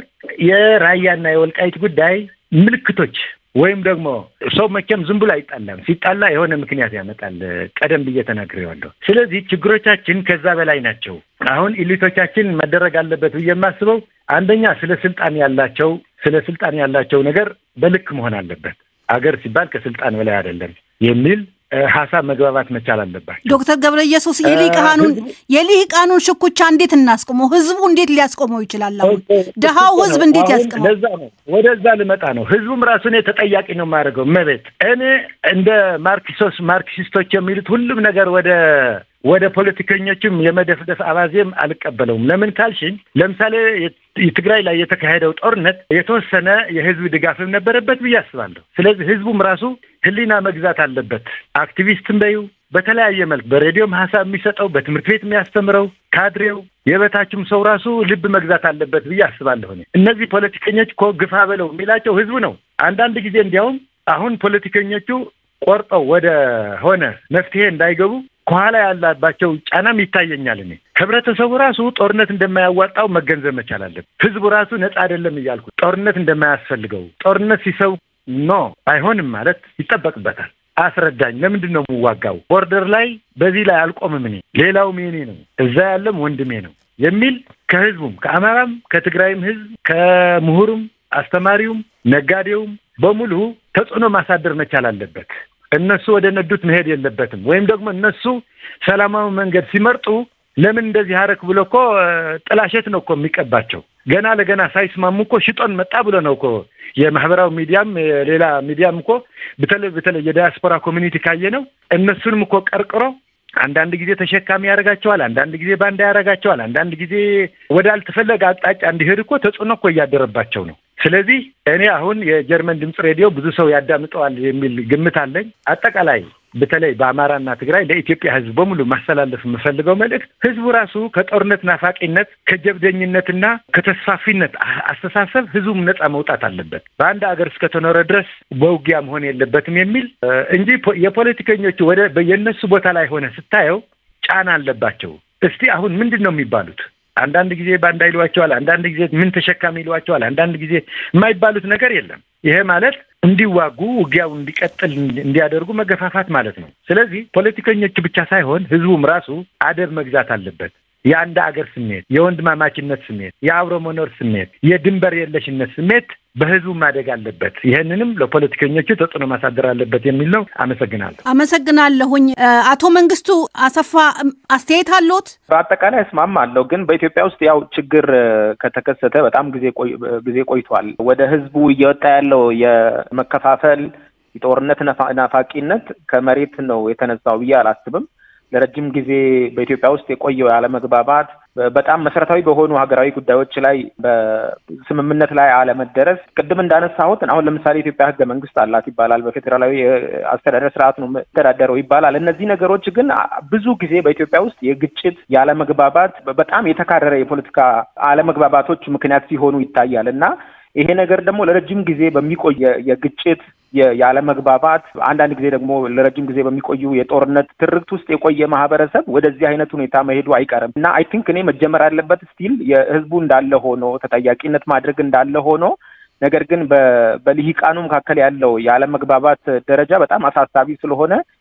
የራያና የወልቃይት ጉዳይ ምልክቶች ወይም ደግሞ ሰው መቼም ዝም ብሎ አይጣላም። ሲጣላ የሆነ ምክንያት ያመጣል። ቀደም ብዬ ተናግሬዋለሁ። ስለዚህ ችግሮቻችን ከዛ በላይ ናቸው። አሁን ኢሊቶቻችን መደረግ አለበት ብዬ የማስበው አንደኛ ስለ ስልጣን ያላቸው ስለ ስልጣን ያላቸው ነገር በልክ መሆን አለበት። አገር ሲባል ከስልጣን በላይ አይደለም የሚል ሀሳብ መግባባት መቻል አለባቸው። ዶክተር ገብረ ኢየሱስ የሊቃኑን የሊቃኑን ሽኩቻ እንዴት እናስቆመው? ህዝቡ እንዴት ሊያስቆመው ይችላል? አሁን ድሃው ህዝብ እንዴት ያስቆመው? ለዛ ነው ወደዛ ልመጣ ነው። ህዝቡም ራሱ እኔ ተጠያቂ ነው የማደርገው። መቤት እኔ እንደ ማርክሶስ ማርክሲስቶች የሚሉት ሁሉም ነገር ወደ ወደ ፖለቲከኞችም የመደፍደፍ አባዜም አልቀበለውም። ለምን ካልሽኝ ለምሳሌ ትግራይ ላይ የተካሄደው ጦርነት የተወሰነ የህዝብ ድጋፍም ነበረበት ብዬ አስባለሁ። ስለዚህ ህዝቡም ራሱ ህሊና መግዛት አለበት። አክቲቪስትም በዩ በተለያየ መልክ በሬዲዮም ሀሳብ የሚሰጠው በትምህርት ቤት የሚያስተምረው ካድሬው የበታችም ሰው ራሱ ልብ መግዛት አለበት ብዬ አስባለሁ። እነዚህ ፖለቲከኞች እኮ ግፋ በለው የሚላቸው ህዝቡ ነው። አንዳንድ ጊዜ እንዲያውም አሁን ፖለቲከኞቹ ቆርጠው ወደ ሆነ መፍትሄ እንዳይገቡ ከኋላ ያላባቸው ጫናም ይታየኛል። እኔ ህብረተሰቡ ራሱ ጦርነት እንደማያዋጣው መገንዘብ መቻል አለበት። ህዝቡ ራሱ ነጻ አይደለም እያልኩ ጦርነት እንደማያስፈልገው ጦርነት ሲሰው ኖ አይሆንም ማለት ይጠበቅበታል። አስረዳኝ፣ ለምንድን ነው የምዋጋው? ቦርደር ላይ በዚህ ላይ አልቆምም እኔ ሌላውም የኔ ነው፣ እዛ ያለም ወንድሜ ነው የሚል ከህዝቡም ከአማራም ከትግራይም ህዝብ ከምሁሩም አስተማሪውም ነጋዴውም በሙሉ ተጽዕኖ ማሳደር መቻል አለበት። እነሱ ወደ ነዱት መሄድ የለበትም። ወይም ደግሞ እነሱ ሰላማዊ መንገድ ሲመርጡ ለምን እንደዚህ አረክ ብሎ እኮ ጥላሸት ነው እኮ የሚቀባቸው። ገና ለገና ሳይስማሙ እኮ ሽጦን መጣ ብሎ ነው እኮ የማህበራዊ ሚዲያም የሌላ ሚዲያም እኮ በተለይ በተለይ የዲያስፖራ ኮሚኒቲ ካየ ነው እነሱንም እኮ ቀርቅሮ አንዳንድ ጊዜ ተሸካሚ ያደርጋቸዋል፣ አንዳንድ ጊዜ ባንዳ ያደርጋቸዋል፣ አንዳንድ ጊዜ ወደ አልተፈለገ አቅጣጫ እንዲሄድ እኮ ተጽዕኖ እኮ እያደረባቸው ነው። ስለዚህ እኔ አሁን የጀርመን ድምፅ ሬዲዮ ብዙ ሰው ያዳምጠዋል የሚል ግምት አለኝ። አጠቃላይ በተለይ በአማራና ትግራይ ለኢትዮጵያ ሕዝብ በሙሉ ማስተላለፍ የምፈልገው መልእክት ሕዝቡ ራሱ ከጦርነት ናፋቂነት ከጀብደኝነትና ከተስፋፊነት አስተሳሰብ ሕዝቡም ነፃ መውጣት አለበት። በአንድ ሀገር እስከተኖረ ድረስ በውጊያ መሆን የለበትም የሚል እንጂ የፖለቲከኞቹ ወደ የእነሱ ቦታ ላይ ሆነ ስታየው ጫና አለባቸው። እስቲ አሁን ምንድን ነው የሚባሉት? አንዳንድ ጊዜ ባንዳ ይሏቸዋል፣ አንዳንድ ጊዜ ምን ተሸካሚ ይሏቸዋል፣ አንዳንድ ጊዜ የማይባሉት ነገር የለም። ይሄ ማለት እንዲዋጉ ውጊያው እንዲቀጥል እንዲያደርጉ መገፋፋት ማለት ነው። ስለዚህ ፖለቲከኞቹ ብቻ ሳይሆን ህዝቡም ራሱ አደብ መግዛት አለበት። የአንድ አገር ስሜት፣ የወንድማማችነት ስሜት፣ የአብሮ መኖር ስሜት፣ የድንበር የለሽነት ስሜት በህዝቡ ማደግ አለበት። ይህንንም ለፖለቲከኞቹ ተጽዕኖ ማሳደር አለበት የሚል ነው። አመሰግናለሁ። አመሰግናለሁኝ። አቶ መንግስቱ አሰፋ አስተያየት አለዎት? በአጠቃላይ እስማማለሁ። ግን በኢትዮጵያ ውስጥ ያው ችግር ከተከሰተ በጣም ጊዜ ጊዜ ቆይቷል። ወደ ህዝቡ እየወጣ ያለው የመከፋፈል የጦርነት ናፋቂነት ከመሬት ነው የተነሳው ብዬ አላስብም። ለረጅም ጊዜ በኢትዮጵያ ውስጥ የቆየው ያለመግባባት በጣም መሰረታዊ በሆኑ ሀገራዊ ጉዳዮች ላይ በስምምነት ላይ አለመደረስ፣ ቅድም እንዳነሳሁት አሁን ለምሳሌ የኢትዮጵያ ህገ መንግስት አላት ይባላል። በፌዴራላዊ አስተዳደር ስርዓት ነው የምተዳደረው ይባላል። እነዚህ ነገሮች ግን ብዙ ጊዜ በኢትዮጵያ ውስጥ የግጭት ያለመግባባት፣ በጣም የተካረረ የፖለቲካ አለመግባባቶች ምክንያት ሲሆኑ ይታያል እና ይሄ ነገር ደግሞ ለረጅም ጊዜ በሚቆይ የግጭት ያለመግባባት አንዳንድ ጊዜ ደግሞ ለረጅም ጊዜ በሚቆዩ የጦርነት ትርክት ውስጥ የቆየ ማህበረሰብ ወደዚህ አይነት ሁኔታ መሄዱ አይቀርም እና አይ ቲንክ እኔ መጀመር ያለበት ስቲል የህዝቡ እንዳለ ሆኖ ተጠያቂነት ማድረግ እንዳለ ሆኖ ነገር ግን በልሂቃኑ መካከል ያለው የአለመግባባት ደረጃ በጣም አሳሳቢ ስለሆነ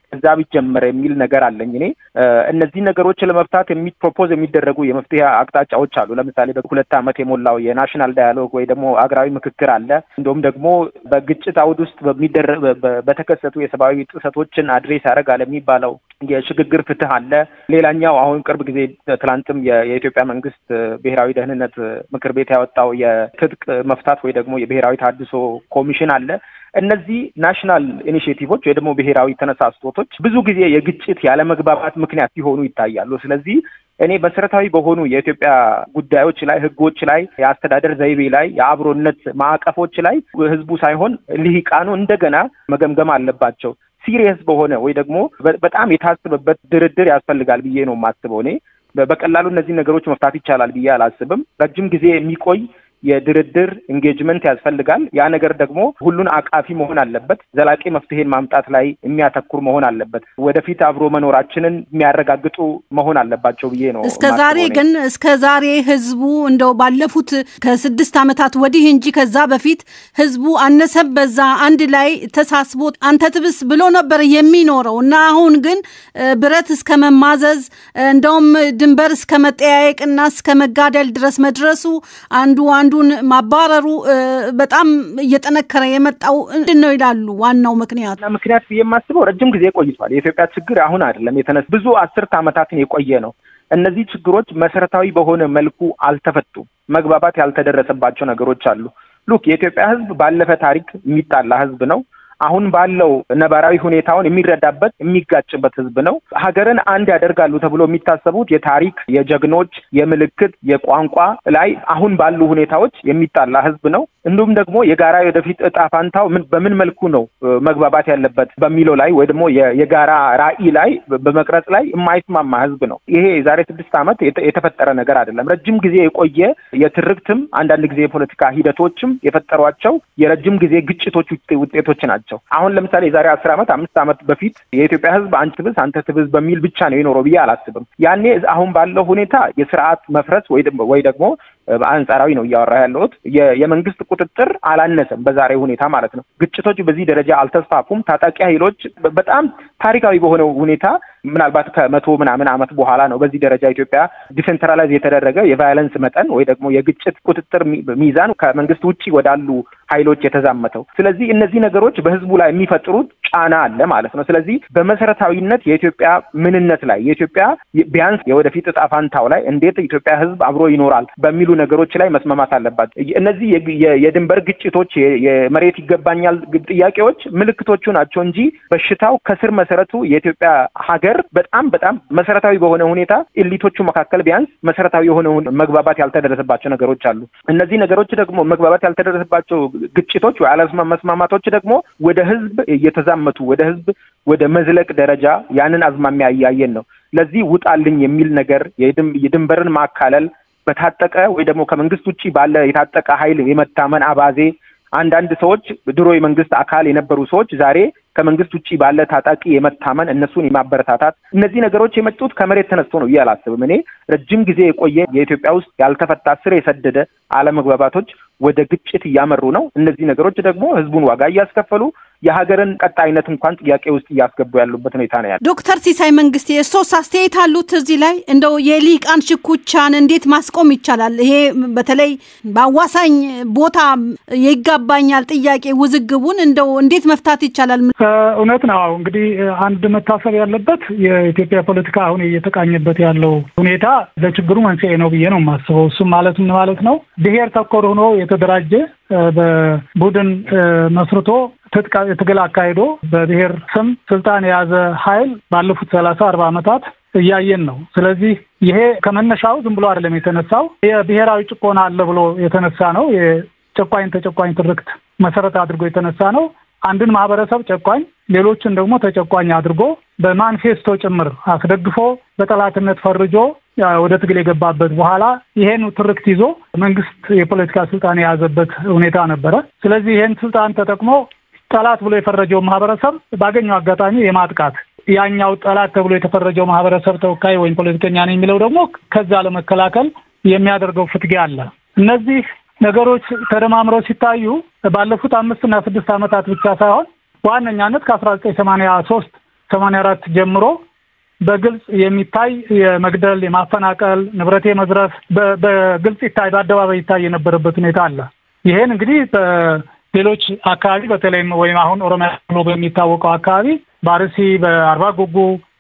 እዛ ቢጀመር የሚል ነገር አለኝ። እኔ እነዚህ ነገሮች ለመፍታት ፕሮፖዝ የሚደረጉ የመፍትሄ አቅጣጫዎች አሉ። ለምሳሌ በሁለት ዓመት የሞላው የናሽናል ዳያሎግ ወይ ደግሞ አገራዊ ምክክር አለ። እንዲሁም ደግሞ በግጭት አውድ ውስጥ በሚደረግ በተከሰቱ የሰብአዊ ጥሰቶችን አድሬስ ያደርጋል የሚባለው የሽግግር ፍትህ አለ። ሌላኛው አሁን ቅርብ ጊዜ ትላንትም የኢትዮጵያ መንግስት ብሔራዊ ደህንነት ምክር ቤት ያወጣው የትጥቅ መፍታት ወይ ደግሞ የብሔራዊ ታድሶ ኮሚሽን አለ። እነዚህ ናሽናል ኢኒሽቲቮች ወይ ደግሞ ብሔራዊ ተነሳስቶቶች ብዙ ጊዜ የግጭት ያለመግባባት ምክንያት ሲሆኑ ይታያሉ። ስለዚህ እኔ መሰረታዊ በሆኑ የኢትዮጵያ ጉዳዮች ላይ፣ ህጎች ላይ፣ የአስተዳደር ዘይቤ ላይ፣ የአብሮነት ማዕቀፎች ላይ ህዝቡ ሳይሆን ልሂቃኑ እንደገና መገምገም አለባቸው። ሲሪየስ በሆነ ወይ ደግሞ በጣም የታሰበበት ድርድር ያስፈልጋል ብዬ ነው የማስበው። እኔ በቀላሉ እነዚህ ነገሮች መፍታት ይቻላል ብዬ አላስብም። ረጅም ጊዜ የሚቆይ የድርድር ኢንጌጅመንት ያስፈልጋል። ያ ነገር ደግሞ ሁሉን አቃፊ መሆን አለበት። ዘላቂ መፍትሄን ማምጣት ላይ የሚያተኩር መሆን አለበት። ወደፊት አብሮ መኖራችንን የሚያረጋግጡ መሆን አለባቸው ብዬ ነው። እስከ ዛሬ ግን እስከ ዛሬ ህዝቡ እንደው ባለፉት ከስድስት ዓመታት ወዲህ እንጂ ከዛ በፊት ህዝቡ አነሰብ በዛ አንድ ላይ ተሳስቦ አንተ ትብስ ብሎ ነበር የሚኖረው እና አሁን ግን ብረት እስከ መማዘዝ እንደውም ድንበር እስከ መጠያየቅና እስከ መጋደል ድረስ መድረሱ አንዱ አንዱን ማባረሩ በጣም እየጠነከረ የመጣው ምንድን ነው ይላሉ። ዋናው ምክንያት ምክንያት ብዬ የማስበው ረጅም ጊዜ ቆይቷል። የኢትዮጵያ ችግር አሁን አይደለም የተነሳ ብዙ አስርት ዓመታትን የቆየ ነው። እነዚህ ችግሮች መሰረታዊ በሆነ መልኩ አልተፈቱም። መግባባት ያልተደረሰባቸው ነገሮች አሉ። ሉክ የኢትዮጵያ ህዝብ ባለፈ ታሪክ የሚጣላ ህዝብ ነው። አሁን ባለው ነባራዊ ሁኔታውን የሚረዳበት የሚጋጭበት ህዝብ ነው። ሀገርን አንድ ያደርጋሉ ተብሎ የሚታሰቡት የታሪክ፣ የጀግኖች፣ የምልክት፣ የቋንቋ ላይ አሁን ባሉ ሁኔታዎች የሚጣላ ህዝብ ነው። እንዲሁም ደግሞ የጋራ ወደፊት እጣ ፋንታው በምን መልኩ ነው መግባባት ያለበት በሚለው ላይ ወይ ደግሞ የጋራ ራዕይ ላይ በመቅረጽ ላይ የማይስማማ ህዝብ ነው። ይሄ የዛሬ ስድስት ዓመት የተፈጠረ ነገር አይደለም። ረጅም ጊዜ የቆየ የትርክትም አንዳንድ ጊዜ የፖለቲካ ሂደቶችም የፈጠሯቸው የረጅም ጊዜ ግጭቶች ውጤቶች ናቸው። አሁን ለምሳሌ የዛሬ አስር ዓመት አምስት ዓመት በፊት የኢትዮጵያ ህዝብ አንቺ ትብስ አንተ ትብስ በሚል ብቻ ነው የኖረው ብዬ አላስብም። ያኔ አሁን ባለው ሁኔታ የስርዓት መፍረስ ወይ ደግሞ አንጻራዊ ነው እያወራ ያለሁት የመንግስት ቁጥጥር አላነሰም በዛሬ ሁኔታ ማለት ነው። ግጭቶች በዚህ ደረጃ አልተስፋፉም። ታጣቂ ኃይሎች በጣም ታሪካዊ በሆነው ሁኔታ ምናልባት ከመቶ ምናምን ዓመት በኋላ ነው በዚህ ደረጃ ኢትዮጵያ ዲሴንትራላይዝ የተደረገ የቫዮለንስ መጠን ወይ ደግሞ የግጭት ቁጥጥር ሚዛን ከመንግስት ውጭ ወዳሉ ኃይሎች የተዛመተው። ስለዚህ እነዚህ ነገሮች በህዝቡ ላይ የሚፈጥሩት ጫና አለ ማለት ነው። ስለዚህ በመሰረታዊነት የኢትዮጵያ ምንነት ላይ የኢትዮጵያ ቢያንስ የወደፊት እጣ ፋንታው ላይ እንዴት ኢትዮጵያ ህዝብ አብሮ ይኖራል በሚሉ ነገሮች ላይ መስማማት አለባቸው። እነዚህ የድንበር ግጭቶች፣ የመሬት ይገባኛል ጥያቄዎች ምልክቶቹ ናቸው እንጂ በሽታው ከስር መሰረቱ የኢትዮጵያ ሀገር በጣም በጣም መሰረታዊ በሆነ ሁኔታ ኤሊቶቹ መካከል ቢያንስ መሰረታዊ የሆነ መግባባት ያልተደረሰባቸው ነገሮች አሉ። እነዚህ ነገሮች ደግሞ መግባባት ያልተደረሰባቸው ግጭቶች ወይ አለመስማማቶች ደግሞ ወደ ህዝብ እየተዛመቱ ወደ ህዝብ ወደ መዝለቅ ደረጃ ያንን አዝማሚያ እያየን ነው። ለዚህ ውጣልኝ የሚል ነገር የድንበርን ማካለል በታጠቀ ወይ ደግሞ ከመንግስት ውጭ ባለ የታጠቀ ኃይል የመታመን አባዜ አንዳንድ ሰዎች ድሮ የመንግስት አካል የነበሩ ሰዎች ዛሬ ከመንግስት ውጭ ባለ ታጣቂ የመታመን እነሱን የማበረታታት እነዚህ ነገሮች የመጡት ከመሬት ተነስቶ ነው ብዬ አላስብም። እኔ ረጅም ጊዜ የቆየ የኢትዮጵያ ውስጥ ያልተፈታ ስር የሰደደ አለመግባባቶች ወደ ግጭት እያመሩ ነው። እነዚህ ነገሮች ደግሞ ህዝቡን ዋጋ እያስከፈሉ የሀገርን ቀጣይነት እንኳን ጥያቄ ውስጥ እያስገቡ ያሉበት ሁኔታ ነው ያለ። ዶክተር ሲሳይ መንግስቴ እርሶስ አስተያየት አሉት እዚህ ላይ እንደው የሊቃን ሽኩቻን እንዴት ማስቆም ይቻላል? ይሄ በተለይ በአዋሳኝ ቦታ የይገባኛል ጥያቄ ውዝግቡን እንደው እንዴት መፍታት ይቻላል? እውነት ነው። እንግዲህ አንድ መታሰብ ያለበት የኢትዮጵያ ፖለቲካ አሁን እየተቃኘበት ያለው ሁኔታ ለችግሩ መንስኤ ነው ብዬ ነው የማስበው። እሱም ማለት ምን ማለት ነው? ብሔር ተኮር ሆኖ የተደራጀ በቡድን መስርቶ ትጥቅ ትግል አካሂዶ በብሔር ስም ስልጣን የያዘ ኃይል ባለፉት ሰላሳ አርባ ዓመታት እያየን ነው። ስለዚህ ይሄ ከመነሻው ዝም ብሎ አይደለም የተነሳው የብሔራዊ ጭቆና አለ ብሎ የተነሳ ነው። የጨቋኝ ተጨቋኝ ትርክት መሰረት አድርጎ የተነሳ ነው። አንድን ማህበረሰብ ጨቋኝ፣ ሌሎችን ደግሞ ተጨቋኝ አድርጎ በማኒፌስቶ ጭምር አስደግፎ በጠላትነት ፈርጆ ወደ ትግል የገባበት በኋላ ይሄን ትርክት ይዞ መንግስት የፖለቲካ ስልጣን የያዘበት ሁኔታ ነበረ። ስለዚህ ይሄን ስልጣን ተጠቅሞ ጠላት ብሎ የፈረጀው ማህበረሰብ ባገኘው አጋጣሚ የማጥቃት ያኛው ጠላት ተብሎ የተፈረጀው ማህበረሰብ ተወካይ ወይም ፖለቲከኛ ነው የሚለው ደግሞ ከዛ ለመከላከል የሚያደርገው ፍትጊያ አለ። እነዚህ ነገሮች ተደማምረው ሲታዩ ባለፉት አምስት እና ስድስት ዓመታት ብቻ ሳይሆን በዋነኛነት ከአስራ ዘጠኝ ሰማንያ ሶስት ሰማንያ አራት ጀምሮ በግልጽ የሚታይ የመግደል፣ የማፈናቀል፣ ንብረት የመዝረፍ በግልጽ ይታይ በአደባባይ ይታይ የነበረበት ሁኔታ አለ። ይሄን እንግዲህ በሌሎች አካባቢ በተለይም ወይም አሁን ኦሮሚያ ብሎ በሚታወቀው አካባቢ በአርሲ፣ በአርባ ጉጉ፣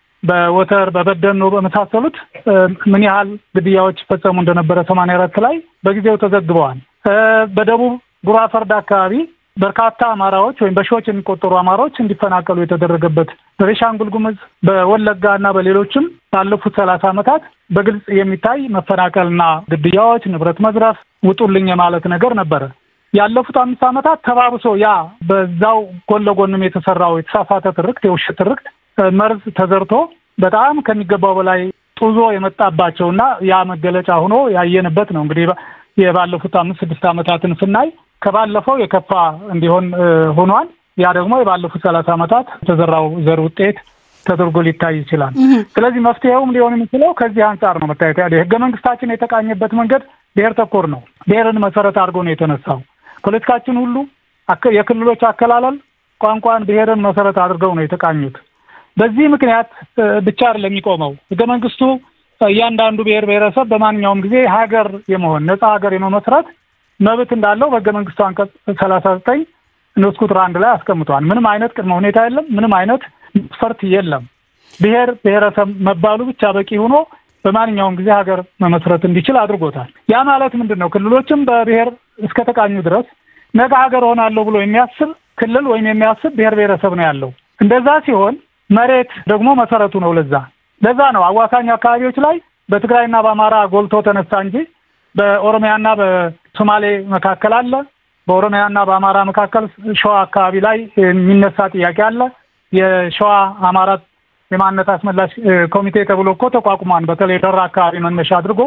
በወተር፣ በበደኖ በመሳሰሉት ምን ያህል ግድያዎች ፈጸሙ እንደነበረ ሰማንያ አራት ላይ በጊዜው ተዘግበዋል። በደቡብ ጉራ ፈርዳ አካባቢ በርካታ አማራዎች ወይም በሺዎች የሚቆጠሩ አማራዎች እንዲፈናቀሉ የተደረገበት በቤኒሻንጉል ጉሙዝ በወለጋ እና በሌሎችም ባለፉት ሰላሳ ዓመታት በግልጽ የሚታይ መፈናቀልና ግድያዎች፣ ንብረት መዝረፍ፣ ውጡልኝ የማለት ነገር ነበረ። ያለፉት አምስት ዓመታት ተባብሶ ያ በዛው ጎን ለጎንም የተሰራው የተሳሳተ ትርክት የውሸት ትርክት መርዝ ተዘርቶ በጣም ከሚገባው በላይ ጡዞ የመጣባቸውና ያ መገለጫ ሆኖ ያየንበት ነው። እንግዲህ የባለፉት አምስት ስድስት ዓመታትን ስናይ ከባለፈው የከፋ እንዲሆን ሆኗል። ያ ደግሞ የባለፉት ሰላሳ ዓመታት የተዘራው ዘር ውጤት ተደርጎ ሊታይ ይችላል። ስለዚህ መፍትሄውም ሊሆን የሚችለው ከዚህ አንጻር ነው መታየት ያለ ህገ መንግስታችን የተቃኘበት መንገድ ብሔር ተኮር ነው። ብሔርን መሰረት አድርጎ ነው የተነሳው። ፖለቲካችን ሁሉ የክልሎች አከላለል ቋንቋን፣ ብሔርን መሰረት አድርገው ነው የተቃኙት። በዚህ ምክንያት ብቻ አይደለም የሚቆመው ህገ መንግስቱ እያንዳንዱ ብሔር ብሔረሰብ በማንኛውም ጊዜ ሀገር የመሆን ነጻ ሀገር የመመስረት መብት እንዳለው በህገ መንግስቱ አንቀጽ ሰላሳ ዘጠኝ ንዑስ ቁጥር አንድ ላይ አስቀምጧል። ምንም አይነት ቅድመ ሁኔታ የለም። ምንም አይነት መስፈርት የለም። ብሔር ብሔረሰብ መባሉ ብቻ በቂ ሆኖ በማንኛውም ጊዜ ሀገር መመስረት እንዲችል አድርጎታል። ያ ማለት ምንድን ነው? ክልሎችም በብሔር እስከተቃኙ ድረስ ነገ ሀገር ሆናለሁ ብሎ የሚያስብ ክልል ወይም የሚያስብ ብሔር ብሔረሰብ ነው ያለው። እንደዛ ሲሆን መሬት ደግሞ መሰረቱ ነው። ለዛ ለዛ ነው አዋሳኝ አካባቢዎች ላይ በትግራይና በአማራ ጎልቶ ተነሳ እንጂ በኦሮሚያና በሶማሌ መካከል አለ። በኦሮሚያና በአማራ መካከል ሸዋ አካባቢ ላይ የሚነሳ ጥያቄ አለ። የሸዋ አማራ የማንነት አስመላሽ ኮሚቴ ተብሎ እኮ ተቋቁሟል። በተለይ ደራ አካባቢ መነሻ አድርጎ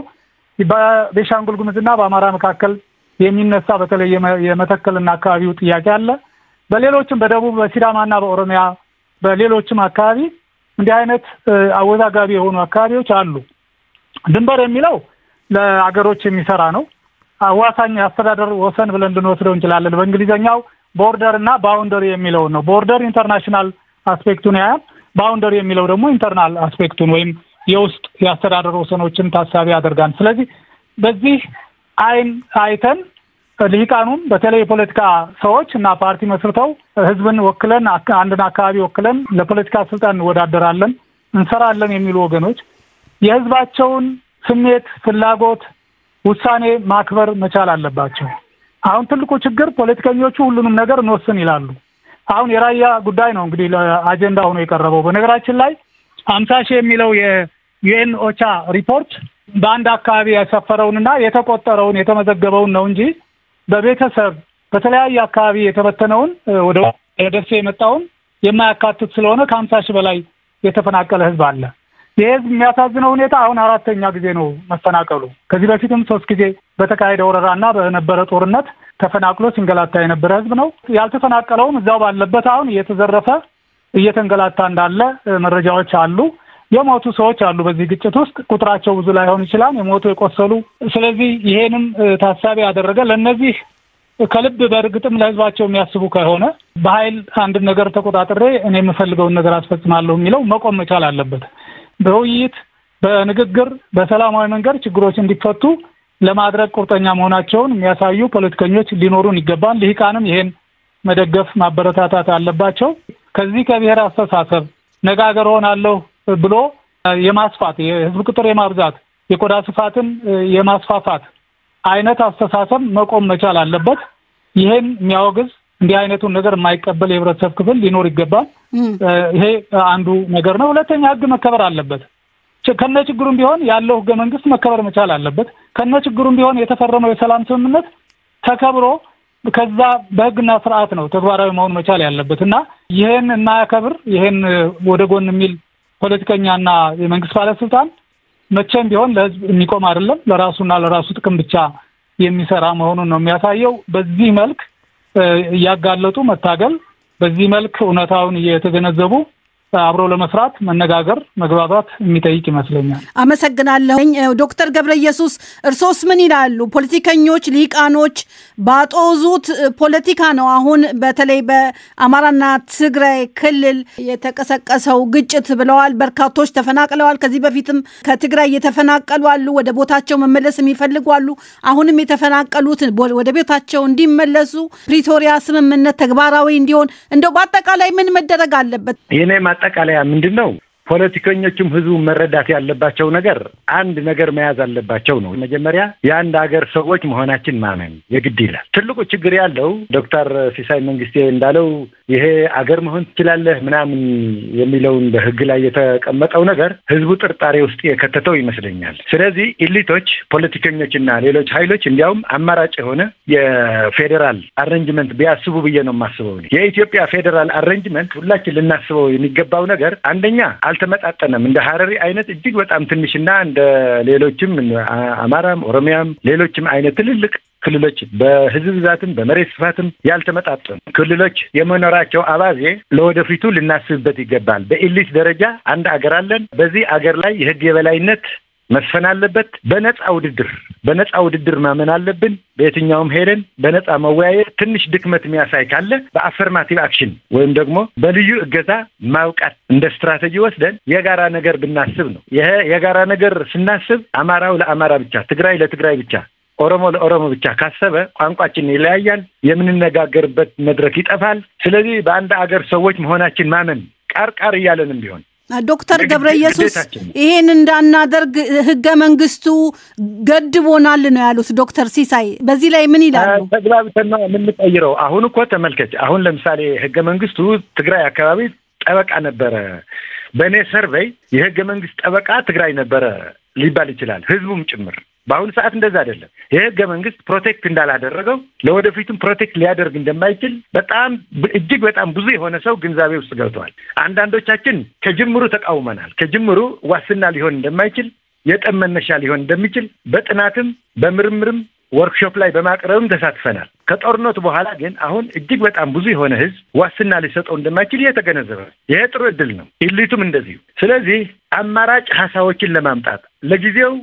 በቤሻንጉል ጉምዝና በአማራ መካከል የሚነሳ በተለይ የመተከልና አካባቢው ጥያቄ አለ። በሌሎችም በደቡብ በሲዳማና በኦሮሚያ በሌሎችም አካባቢ እንዲህ አይነት አወዛጋቢ የሆኑ አካባቢዎች አሉ። ድንበር የሚለው ለአገሮች የሚሰራ ነው። አዋሳኝ አስተዳደር ወሰን ብለን ልንወስደው እንችላለን። በእንግሊዝኛው ቦርደር እና ባውንደሪ የሚለውን ነው። ቦርደር ኢንተርናሽናል አስፔክቱን ያያል። ባውንደሪ የሚለው ደግሞ ኢንተርናል አስፔክቱን ወይም የውስጥ የአስተዳደር ወሰኖችን ታሳቢ ያደርጋል። ስለዚህ በዚህ አይን አይተን ልሂቃኑም በተለይ የፖለቲካ ሰዎች እና ፓርቲ መስርተው ህዝብን ወክለን አንድን አካባቢ ወክለን ለፖለቲካ ስልጣን እንወዳደራለን፣ እንሰራለን የሚሉ ወገኖች የህዝባቸውን ስሜት፣ ፍላጎት፣ ውሳኔ ማክበር መቻል አለባቸው። አሁን ትልቁ ችግር ፖለቲከኞቹ ሁሉንም ነገር እንወስን ይላሉ። አሁን የራያ ጉዳይ ነው እንግዲህ ለአጀንዳ ሆኖ የቀረበው። በነገራችን ላይ አምሳ ሺህ የሚለው የዩኤን ኦቻ ሪፖርት በአንድ አካባቢ ያሰፈረውንና የተቆጠረውን የተመዘገበውን ነው እንጂ በቤተሰብ በተለያየ አካባቢ የተበተነውን ወደ ደሴ የመጣውን የማያካትት ስለሆነ ከሀምሳ ሺህ በላይ የተፈናቀለ ህዝብ አለ። ይህ ህዝብ የሚያሳዝነው ሁኔታ አሁን አራተኛ ጊዜ ነው መፈናቀሉ። ከዚህ በፊትም ሶስት ጊዜ በተካሄደ ወረራና በነበረ ጦርነት ተፈናቅሎ ሲንገላታ የነበረ ህዝብ ነው። ያልተፈናቀለውም እዛው ባለበት አሁን እየተዘረፈ እየተንገላታ እንዳለ መረጃዎች አሉ። የሞቱ ሰዎች አሉ። በዚህ ግጭት ውስጥ ቁጥራቸው ብዙ ላይሆን ይችላል፣ የሞቱ የቆሰሉ። ስለዚህ ይሄንም ታሳቢ ያደረገ ለእነዚህ ከልብ በእርግጥም ለህዝባቸው የሚያስቡ ከሆነ በኃይል አንድ ነገር ተቆጣጥሬ እኔ የምፈልገውን ነገር አስፈጽማለሁ የሚለው መቆም መቻል አለበት። በውይይት በንግግር በሰላማዊ መንገድ ችግሮች እንዲፈቱ ለማድረግ ቁርጠኛ መሆናቸውን የሚያሳዩ ፖለቲከኞች ሊኖሩን ይገባል። ልሂቃንም ይሄን መደገፍ ማበረታታት አለባቸው። ከዚህ ከብሔር አስተሳሰብ ነገ ሀገር ሆናለሁ ብሎ የማስፋት የህዝብ ቁጥር የማብዛት የቆዳ ስፋትን የማስፋፋት አይነት አስተሳሰብ መቆም መቻል አለበት። ይሄን የሚያወግዝ እንዲህ አይነቱን ነገር የማይቀበል የህብረተሰብ ክፍል ሊኖር ይገባል። ይሄ አንዱ ነገር ነው። ሁለተኛ ህግ መከበር አለበት። ከነ ችግሩም ቢሆን ያለው ህገ መንግስት መከበር መቻል አለበት። ከነ ችግሩም ቢሆን የተፈረመው የሰላም ስምምነት ተከብሮ ከዛ በህግና ስርዓት ነው ተግባራዊ መሆን መቻል ያለበት እና ይህን እናያከብር ይህን ወደ ጎን የሚል ፖለቲከኛና የመንግስት ባለስልጣን መቼም ቢሆን ለህዝብ የሚቆም አይደለም። ለራሱና ለራሱ ጥቅም ብቻ የሚሰራ መሆኑን ነው የሚያሳየው። በዚህ መልክ እያጋለጡ መታገል፣ በዚህ መልክ እውነታውን እየተገነዘቡ አብሮ ለመስራት መነጋገር፣ መግባባት የሚጠይቅ ይመስለኛል። አመሰግናለሁ። ዶክተር ገብረ ኢየሱስ እርሶስ ምን ይላሉ? ፖለቲከኞች፣ ሊቃኖች ባጦዙት ፖለቲካ ነው አሁን በተለይ በአማራና ትግራይ ክልል የተቀሰቀሰው ግጭት ብለዋል። በርካቶች ተፈናቅለዋል። ከዚህ በፊትም ከትግራይ የተፈናቀሉ አሉ፣ ወደ ቦታቸው መመለስ የሚፈልጉ አሉ። አሁንም የተፈናቀሉት ወደ ቤታቸው እንዲመለሱ ፕሪቶሪያ ስምምነት ተግባራዊ እንዲሆን እንደው በአጠቃላይ ምን መደረግ አለበት? የኔ ማጠቃለያ ምንድን ነው? ፖለቲከኞችም ህዝቡ መረዳት ያለባቸው ነገር አንድ ነገር መያዝ አለባቸው ነው። መጀመሪያ የአንድ ሀገር ሰዎች መሆናችን ማመን የግድ ይላል። ትልቁ ችግር ያለው ዶክተር ሲሳይ መንግስቴ እንዳለው ይሄ አገር መሆን ትችላለህ ምናምን የሚለውን በህግ ላይ የተቀመጠው ነገር ህዝቡ ጥርጣሬ ውስጥ የከተተው ይመስለኛል። ስለዚህ ኢሊቶች፣ ፖለቲከኞችና ሌሎች ሀይሎች እንዲያውም አማራጭ የሆነ የፌዴራል አሬንጅመንት ቢያስቡ ብዬ ነው የማስበው። የኢትዮጵያ ፌዴራል አሬንጅመንት ሁላችን ልናስበው የሚገባው ነገር አንደኛ አልተመጣጠነም። እንደ ሀረሪ አይነት እጅግ በጣም ትንሽና እንደ ሌሎችም አማራም፣ ኦሮሚያም ሌሎችም አይነት ትልልቅ ክልሎች በህዝብ ብዛትም በመሬት ስፋትም ያልተመጣጠኑ ክልሎች የመኖራቸው አባዜ ለወደፊቱ ልናስብበት ይገባል። በኢሊት ደረጃ አንድ አገር አለን። በዚህ አገር ላይ የህግ የበላይነት መስፈን አለበት። በነፃ ውድድር በነፃ ውድድር ማመን አለብን። በየትኛውም ሄደን በነፃ መወያየት፣ ትንሽ ድክመት የሚያሳይ ካለ በአፈርማቲቭ አክሽን ወይም ደግሞ በልዩ እገዛ ማውቃት እንደ ስትራቴጂ ወስደን የጋራ ነገር ብናስብ ነው። ይሄ የጋራ ነገር ስናስብ አማራው ለአማራ ብቻ፣ ትግራይ ለትግራይ ብቻ ኦሮሞ ለኦሮሞ ብቻ ካሰበ ቋንቋችን ይለያያል። የምንነጋገርበት መድረክ ይጠፋል። ስለዚህ በአንድ አገር ሰዎች መሆናችን ማመን ቃርቃር እያለንም ቢሆን ዶክተር ገብረ ኢየሱስ ይሄን እንዳናደርግ ህገ መንግስቱ ገድቦናል ነው ያሉት ዶክተር ሲሳይ በዚህ ላይ ምን ይላሉ? ተግባብተን ነው የምንቀይረው። አሁን እኮ ተመልከች። አሁን ለምሳሌ ህገ መንግስቱ ትግራይ አካባቢ ጠበቃ ነበረ። በእኔ ሰርቬይ የህገ መንግስት ጠበቃ ትግራይ ነበረ ሊባል ይችላል፣ ህዝቡም ጭምር። በአሁኑ ሰዓት እንደዛ አይደለም። የህገ መንግስት ፕሮቴክት እንዳላደረገው ለወደፊቱም ፕሮቴክት ሊያደርግ እንደማይችል በጣም እጅግ በጣም ብዙ የሆነ ሰው ግንዛቤ ውስጥ ገብተዋል። አንዳንዶቻችን ከጅምሩ ተቃውመናል። ከጅምሩ ዋስትና ሊሆን እንደማይችል የጠብ መነሻ ሊሆን እንደሚችል በጥናትም በምርምርም ወርክሾፕ ላይ በማቅረብም ተሳትፈናል። ከጦርነቱ በኋላ ግን አሁን እጅግ በጣም ብዙ የሆነ ህዝብ ዋስትና ሊሰጠው እንደማይችል እየተገነዘበ ይሄ ጥሩ እድል ነው። ኢሊቱም እንደዚሁ። ስለዚህ አማራጭ ሀሳቦችን ለማምጣት ለጊዜው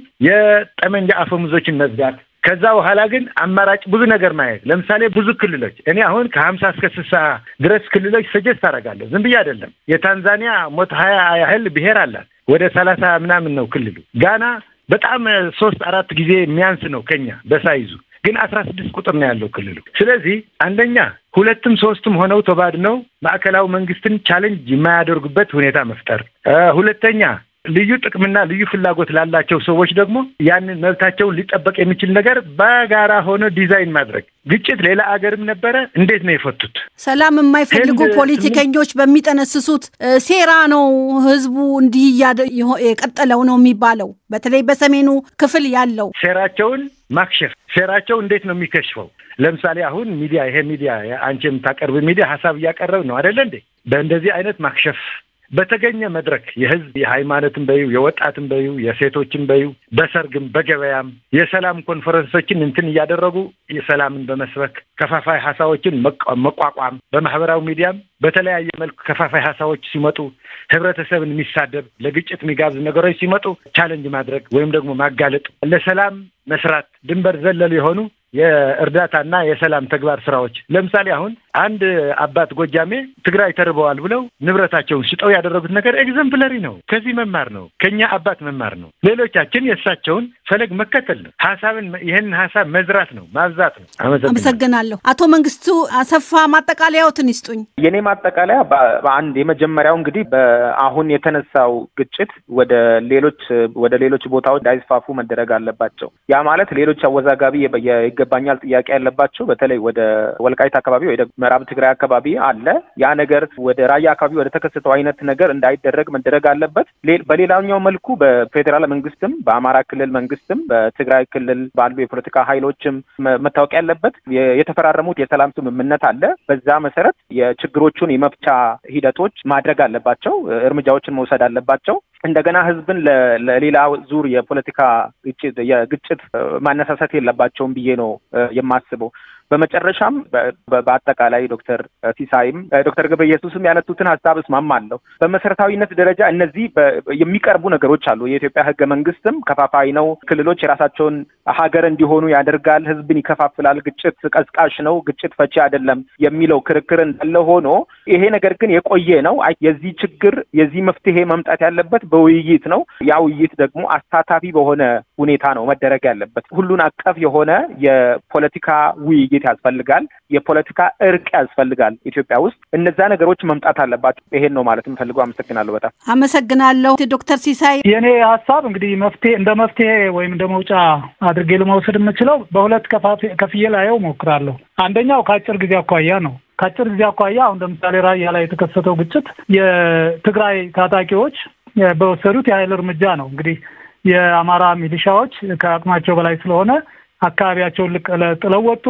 የጠመንጃ አፈሙዞችን መዝጋት ከዛ በኋላ ግን አማራጭ ብዙ ነገር ማየት። ለምሳሌ ብዙ ክልሎች እኔ አሁን ከሀምሳ እስከ ስልሳ ድረስ ክልሎች ሰጀስት አደርጋለሁ። ዝም ብዬ አይደለም። የታንዛኒያ ሞት ሀያ ያህል ብሔር አላት። ወደ ሰላሳ ምናምን ነው ክልሉ። ጋና በጣም ሶስት አራት ጊዜ የሚያንስ ነው ከኛ በሳይዙ ግን አስራ ስድስት ቁጥር ነው ያለው ክልሉ። ስለዚህ አንደኛ ሁለትም ሶስትም ሆነው ተባድነው ማዕከላዊ መንግስትን ቻሌንጅ የማያደርጉበት ሁኔታ መፍጠር፣ ሁለተኛ ልዩ ጥቅምና ልዩ ፍላጎት ላላቸው ሰዎች ደግሞ ያንን መብታቸውን ሊጠበቅ የሚችል ነገር በጋራ ሆነ ዲዛይን ማድረግ። ግጭት ሌላ አገርም ነበረ። እንዴት ነው የፈቱት? ሰላም የማይፈልጉ ፖለቲከኞች በሚጠነስሱት ሴራ ነው ህዝቡ እንዲህ የቀጠለው ነው የሚባለው። በተለይ በሰሜኑ ክፍል ያለው ሴራቸውን ማክሸፍ። ሴራቸው እንዴት ነው የሚከሽፈው? ለምሳሌ አሁን ሚዲያ ይሄ ሚዲያ አንቺ የምታቀርብ ሚዲያ ሀሳብ እያቀረብ ነው አይደለ እንዴ? በእንደዚህ አይነት ማክሸፍ በተገኘ መድረክ የህዝብ የሃይማኖትን በዩ የወጣትን በዩ የሴቶችን በዩ በሰርግም በገበያም የሰላም ኮንፈረንሶችን እንትን እያደረጉ የሰላምን በመስበክ ከፋፋይ ሀሳቦችን መቋቋም በማህበራዊ ሚዲያም በተለያየ መልኩ ከፋፋይ ሀሳቦች ሲመጡ ህብረተሰብን የሚሳደብ ለግጭት የሚጋብዝ ነገሮች ሲመጡ ቻለንጅ ማድረግ ወይም ደግሞ ማጋለጥ፣ ለሰላም መስራት፣ ድንበር ዘለል የሆኑ የእርዳታና የሰላም ተግባር ስራዎች ለምሳሌ አሁን አንድ አባት ጎጃሜ ትግራይ ተርበዋል ብለው ንብረታቸውን ሽጠው ያደረጉት ነገር ኤግዘምፕለሪ ነው። ከዚህ መማር ነው። ከኛ አባት መማር ነው። ሌሎቻችን የእሳቸውን ፈለግ መከተል ነው። ሀሳብን ይህንን ሀሳብ መዝራት ነው፣ ማብዛት ነው። አመሰግናለሁ። አቶ መንግስቱ አሰፋ ማጠቃለያዎትን ይስጡኝ። የኔ ማጠቃለያ በአንድ የመጀመሪያው እንግዲህ በአሁን የተነሳው ግጭት ወደ ሌሎች ወደ ሌሎች ቦታዎች እንዳይስፋፉ መደረግ አለባቸው። ያ ማለት ሌሎች አወዛጋቢ ይገባኛል ጥያቄ ያለባቸው በተለይ ወደ ወልቃይት አካባቢ ወደ ምዕራብ ትግራይ አካባቢ አለ። ያ ነገር ወደ ራያ አካባቢ ወደ ተከሰተው አይነት ነገር እንዳይደረግ መደረግ አለበት። በሌላኛው መልኩ በፌዴራል መንግስትም በአማራ ክልል መንግስትም በትግራይ ክልል ባሉ የፖለቲካ ኃይሎችም መታወቅ ያለበት የተፈራረሙት የሰላም ስምምነት አለ። በዛ መሰረት የችግሮቹን የመፍቻ ሂደቶች ማድረግ አለባቸው፣ እርምጃዎችን መውሰድ አለባቸው። እንደገና ህዝብን ለሌላ ዙር የፖለቲካ የግጭት ማነሳሳት የለባቸውም ብዬ ነው የማስበው። በመጨረሻም በአጠቃላይ ዶክተር ሲሳይም ዶክተር ገብረ ኢየሱስም ያነሱትን ሀሳብ እስማማለሁ። በመሰረታዊነት ደረጃ እነዚህ የሚቀርቡ ነገሮች አሉ። የኢትዮጵያ ህገ መንግስትም ከፋፋይ ነው። ክልሎች የራሳቸውን ሀገር እንዲሆኑ ያደርጋል። ህዝብን ይከፋፍላል። ግጭት ቀስቃሽ ነው፣ ግጭት ፈቺ አይደለም የሚለው ክርክር እንዳለ ሆኖ ይሄ ነገር ግን የቆየ ነው። የዚህ ችግር የዚህ መፍትሄ መምጣት ያለበት በውይይት ነው። ያ ውይይት ደግሞ አሳታፊ በሆነ ሁኔታ ነው መደረግ ያለበት። ሁሉን አቀፍ የሆነ የፖለቲካ ውይይት ያስፈልጋል። የፖለቲካ እርቅ ያስፈልጋል። ኢትዮጵያ ውስጥ እነዛ ነገሮች መምጣት አለባቸው። ይሄን ነው ማለት የምፈልገው። አመሰግናለሁ። በጣም አመሰግናለሁ ዶክተር ሲሳይ። የእኔ ሀሳብ እንግዲህ መፍትሄ እንደ መፍትሄ ወይም እንደ መውጫ አድርጌ ለመውሰድ የምችለው በሁለት ከፍዬ ላየው ሞክራለሁ። አንደኛው ከአጭር ጊዜ አኳያ ነው። ከአጭር ጊዜ አኳያ አሁን ለምሳሌ ራያ ላይ የተከሰተው ግጭት የትግራይ ታጣቂዎች በወሰዱት የኃይል እርምጃ ነው። እንግዲህ የአማራ ሚሊሻዎች ከአቅማቸው በላይ ስለሆነ አካባቢያቸውን ጥለው ወጡ።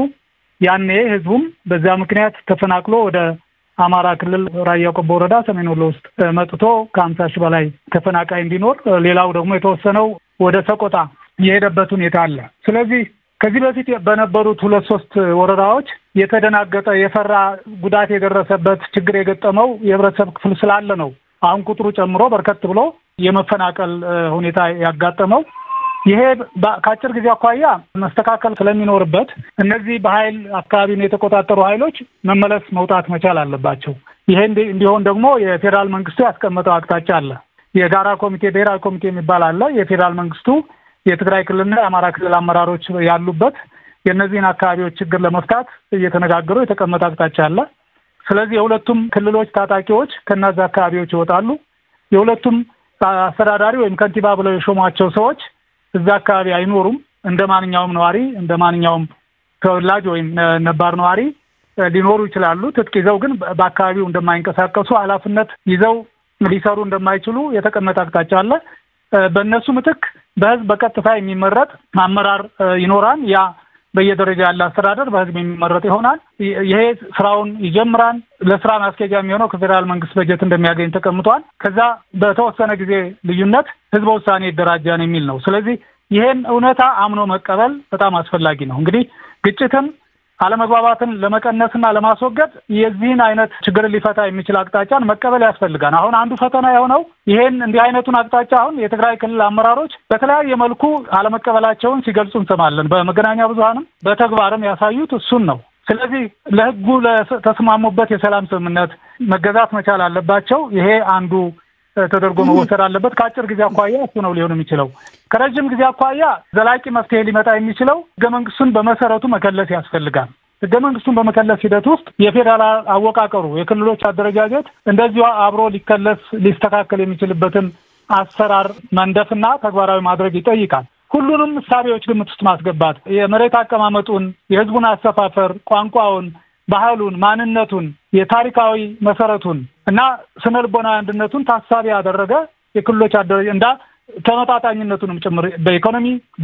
ያኔ ህዝቡም በዚያ ምክንያት ተፈናቅሎ ወደ አማራ ክልል ራያ ቆቦ ወረዳ ሰሜን ወሎ ውስጥ መጥቶ ከሀምሳ ሺህ በላይ ተፈናቃይ እንዲኖር፣ ሌላው ደግሞ የተወሰነው ወደ ሰቆጣ የሄደበት ሁኔታ አለ። ስለዚህ ከዚህ በፊት በነበሩት ሁለት ሶስት ወረዳዎች የተደናገጠ የፈራ ጉዳት የደረሰበት ችግር የገጠመው የህብረተሰብ ክፍል ስላለ ነው አሁን ቁጥሩ ጨምሮ በርከት ብሎ የመፈናቀል ሁኔታ ያጋጠመው። ይሄ ከአጭር ጊዜ አኳያ መስተካከል ስለሚኖርበት እነዚህ በኃይል አካባቢውን የተቆጣጠሩ ኃይሎች መመለስ መውጣት መቻል አለባቸው። ይሄ እንዲሆን ደግሞ የፌዴራል መንግስቱ ያስቀመጠው አቅጣጫ አለ። የጋራ ኮሚቴ ብሔራዊ ኮሚቴ የሚባል አለ። የፌዴራል መንግስቱ የትግራይ ክልልና የአማራ ክልል አመራሮች ያሉበት የእነዚህን አካባቢዎች ችግር ለመፍታት እየተነጋገሩ የተቀመጠ አቅጣጫ አለ። ስለዚህ የሁለቱም ክልሎች ታጣቂዎች ከእነዚህ አካባቢዎች ይወጣሉ። የሁለቱም አስተዳዳሪ ወይም ከንቲባ ብለው የሾሟቸው ሰዎች እዛ አካባቢ አይኖሩም። እንደ ማንኛውም ነዋሪ እንደ ማንኛውም ተወላጅ ወይም ነባር ነዋሪ ሊኖሩ ይችላሉ። ትጥቅ ይዘው ግን በአካባቢው እንደማይንቀሳቀሱ ኃላፊነት ይዘው ሊሰሩ እንደማይችሉ የተቀመጠ አቅጣጫ አለ። በእነሱ ምትክ በህዝብ በቀጥታ የሚመረጥ አመራር ይኖራል። ያ በየደረጃ ያለ አስተዳደር በህዝብ የሚመረጥ ይሆናል። ይሄ ስራውን ይጀምራል። ለስራ ማስኬጃ የሚሆነው ከፌዴራል መንግስት በጀት እንደሚያገኝ ተቀምጧል። ከዛ በተወሰነ ጊዜ ልዩነት ህዝበ ውሳኔ ይደራጃን የሚል ነው። ስለዚህ ይሄን እውነታ አምኖ መቀበል በጣም አስፈላጊ ነው። እንግዲህ ግጭትን አለመግባባትን ለመቀነስና ለማስወገድ የዚህን አይነት ችግር ሊፈታ የሚችል አቅጣጫን መቀበል ያስፈልጋል። አሁን አንዱ ፈተና የሆነው ይሄን እንዲህ አይነቱን አቅጣጫ አሁን የትግራይ ክልል አመራሮች በተለያየ መልኩ አለመቀበላቸውን ሲገልጹ እንሰማለን። በመገናኛ ብዙኃንም በተግባርም ያሳዩት እሱን ነው። ስለዚህ ለህጉ ለተስማሙበት የሰላም ስምምነት መገዛት መቻል አለባቸው። ይሄ አንዱ ተደርጎ መወሰድ አለበት። ከአጭር ጊዜ አኳያ እሱ ነው ሊሆን የሚችለው። ከረጅም ጊዜ አኳያ ዘላቂ መፍትሄ ሊመጣ የሚችለው ህገ መንግስቱን በመሰረቱ መከለስ ያስፈልጋል። ህገ መንግስቱን በመከለስ ሂደት ውስጥ የፌዴራል አወቃቀሩ የክልሎች አደረጃጀት እንደዚሁ አብሮ ሊከለስ ሊስተካከል የሚችልበትን አሰራር መንደፍና ተግባራዊ ማድረግ ይጠይቃል። ሁሉንም እሳቤዎች ግምት ውስጥ ማስገባት የመሬት አቀማመጡን፣ የህዝቡን አሰፋፈር፣ ቋንቋውን፣ ባህሉን፣ ማንነቱን፣ የታሪካዊ መሰረቱን እና ስነ ልቦናዊ አንድነቱን ታሳቢ ያደረገ የክልሎች አደረጃ እንዳ ተመጣጣኝነቱንም ጭምር በኢኮኖሚ፣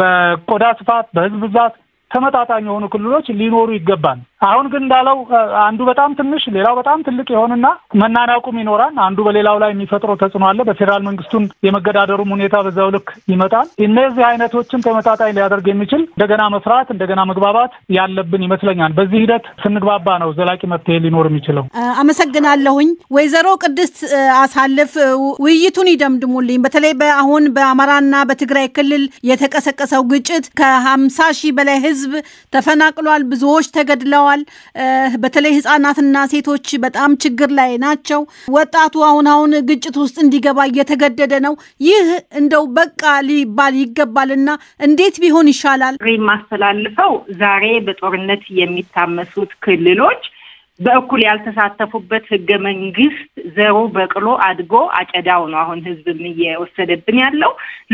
በቆዳ ስፋት፣ በህዝብ ብዛት ተመጣጣኝ የሆኑ ክልሎች ሊኖሩ ይገባል። አሁን ግን እንዳለው አንዱ በጣም ትንሽ ሌላው በጣም ትልቅ የሆንና መናናቁም ይኖራል። አንዱ በሌላው ላይ የሚፈጥረው ተጽዕኖ አለ። በፌዴራል መንግስቱን የመገዳደሩም ሁኔታ በዛው ልክ ይመጣል። እነዚህ አይነቶችን ተመጣጣኝ ሊያደርግ የሚችል እንደገና መስራት እንደገና መግባባት ያለብን ይመስለኛል። በዚህ ሂደት ስንግባባ ነው ዘላቂ መፍትሄ ሊኖር የሚችለው። አመሰግናለሁኝ። ወይዘሮ ቅድስት አሳልፍ ውይይቱን ይደምድሙልኝ። በተለይ አሁን በአማራና በትግራይ ክልል የተቀሰቀሰው ግጭት ከሀምሳ ሺህ በላይ ህዝብ ተፈናቅሏል። ብዙዎች ተገድለዋል። በተለይ ህጻናትና ሴቶች በጣም ችግር ላይ ናቸው። ወጣቱ አሁን አሁን ግጭት ውስጥ እንዲገባ እየተገደደ ነው። ይህ እንደው በቃ ሊባል ይገባልና እንዴት ቢሆን ይሻላል? የማስተላልፈው ዛሬ በጦርነት የሚታመሱት ክልሎች በእኩል ያልተሳተፉበት ህገ መንግስት ዘሩ በቅሎ አድጎ አጨዳው ነው አሁን ህዝብም እየወሰደብን ያለው።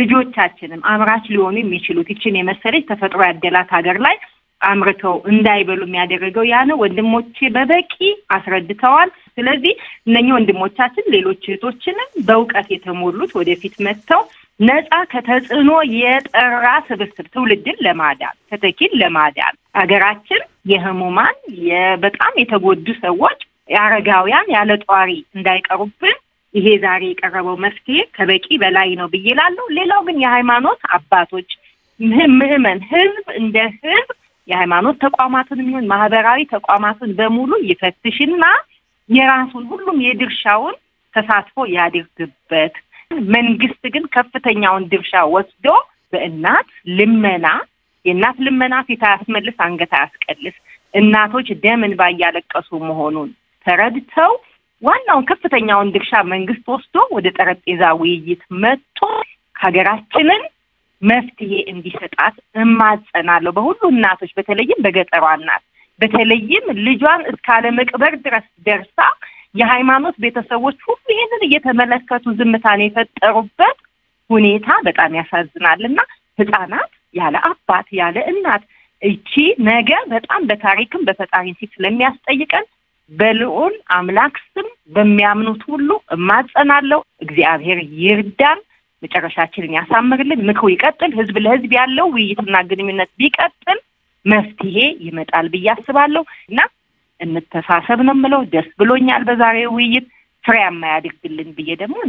ልጆቻችንም አምራች ሊሆኑ የሚችሉት ይችን የመሰለች ተፈጥሮ ያደላት ሀገር ላይ አምርተው እንዳይበሉ የሚያደረገው ያ ነው። ወንድሞቼ በበቂ አስረድተዋል። ስለዚህ እነኚህ ወንድሞቻችን ሌሎች እህቶችንም በእውቀት የተሞሉት ወደፊት መጥተው ነፃ ከተጽዕኖ የጠራ ስብስብ ትውልድን ለማዳን ተተኪን ለማዳን ሀገራችን የህሙማን በጣም የተጎዱ ሰዎች የአረጋውያን ያለ ጧሪ እንዳይቀሩብን ይሄ ዛሬ የቀረበው መፍትሄ ከበቂ በላይ ነው ብዬ እላለሁ። ሌላው ግን የሃይማኖት አባቶች ምዕመን፣ ህዝብ እንደ ህዝብ የሃይማኖት ተቋማትን የሚሆን ማህበራዊ ተቋማትን በሙሉ ይፈትሽና የራሱን ሁሉም የድርሻውን ተሳትፎ ያድርግበት። መንግስት ግን ከፍተኛውን ድርሻ ወስዶ በእናት ልመና የእናት ልመና ፊት አያስመልስ፣ አንገት አያስቀልስ፣ እናቶች ደም እንባ እያለቀሱ መሆኑን ተረድተው ዋናውን ከፍተኛውን ድርሻ መንግስት ወስዶ ወደ ጠረጴዛ ውይይት መጥቶ ሀገራችንን መፍትሄ እንዲሰጣት እማጸናለሁ። በሁሉ እናቶች በተለይም በገጠሯ እናት በተለይም ልጇን እስካለ መቅበር ድረስ ደርሳ የሃይማኖት ቤተሰቦች ሁሉ ይህንን እየተመለከቱ ዝምታን የፈጠሩበት ሁኔታ በጣም ያሳዝናል እና ህጻናት ያለ አባት ያለ እናት እቺ ነገ በጣም በታሪክም በፈጣሪ ፊት ስለሚያስጠይቀን በልዑል አምላክ ስም በሚያምኑት ሁሉ እማጸናለሁ። እግዚአብሔር ይርዳን፣ መጨረሻችንን ያሳምርልን፣ ምክሩ ይቀጥል፣ ህዝብ ለህዝብ ያለው ውይይትና ግንኙነት ቢቀጥል መፍትሄ ይመጣል ብዬ አስባለሁ እና እንተሳሰብ ነው የምለው። ደስ ብሎኛል በዛሬው ውይይት ፍሬያማ ያድርግልን ብዬ ደግሞ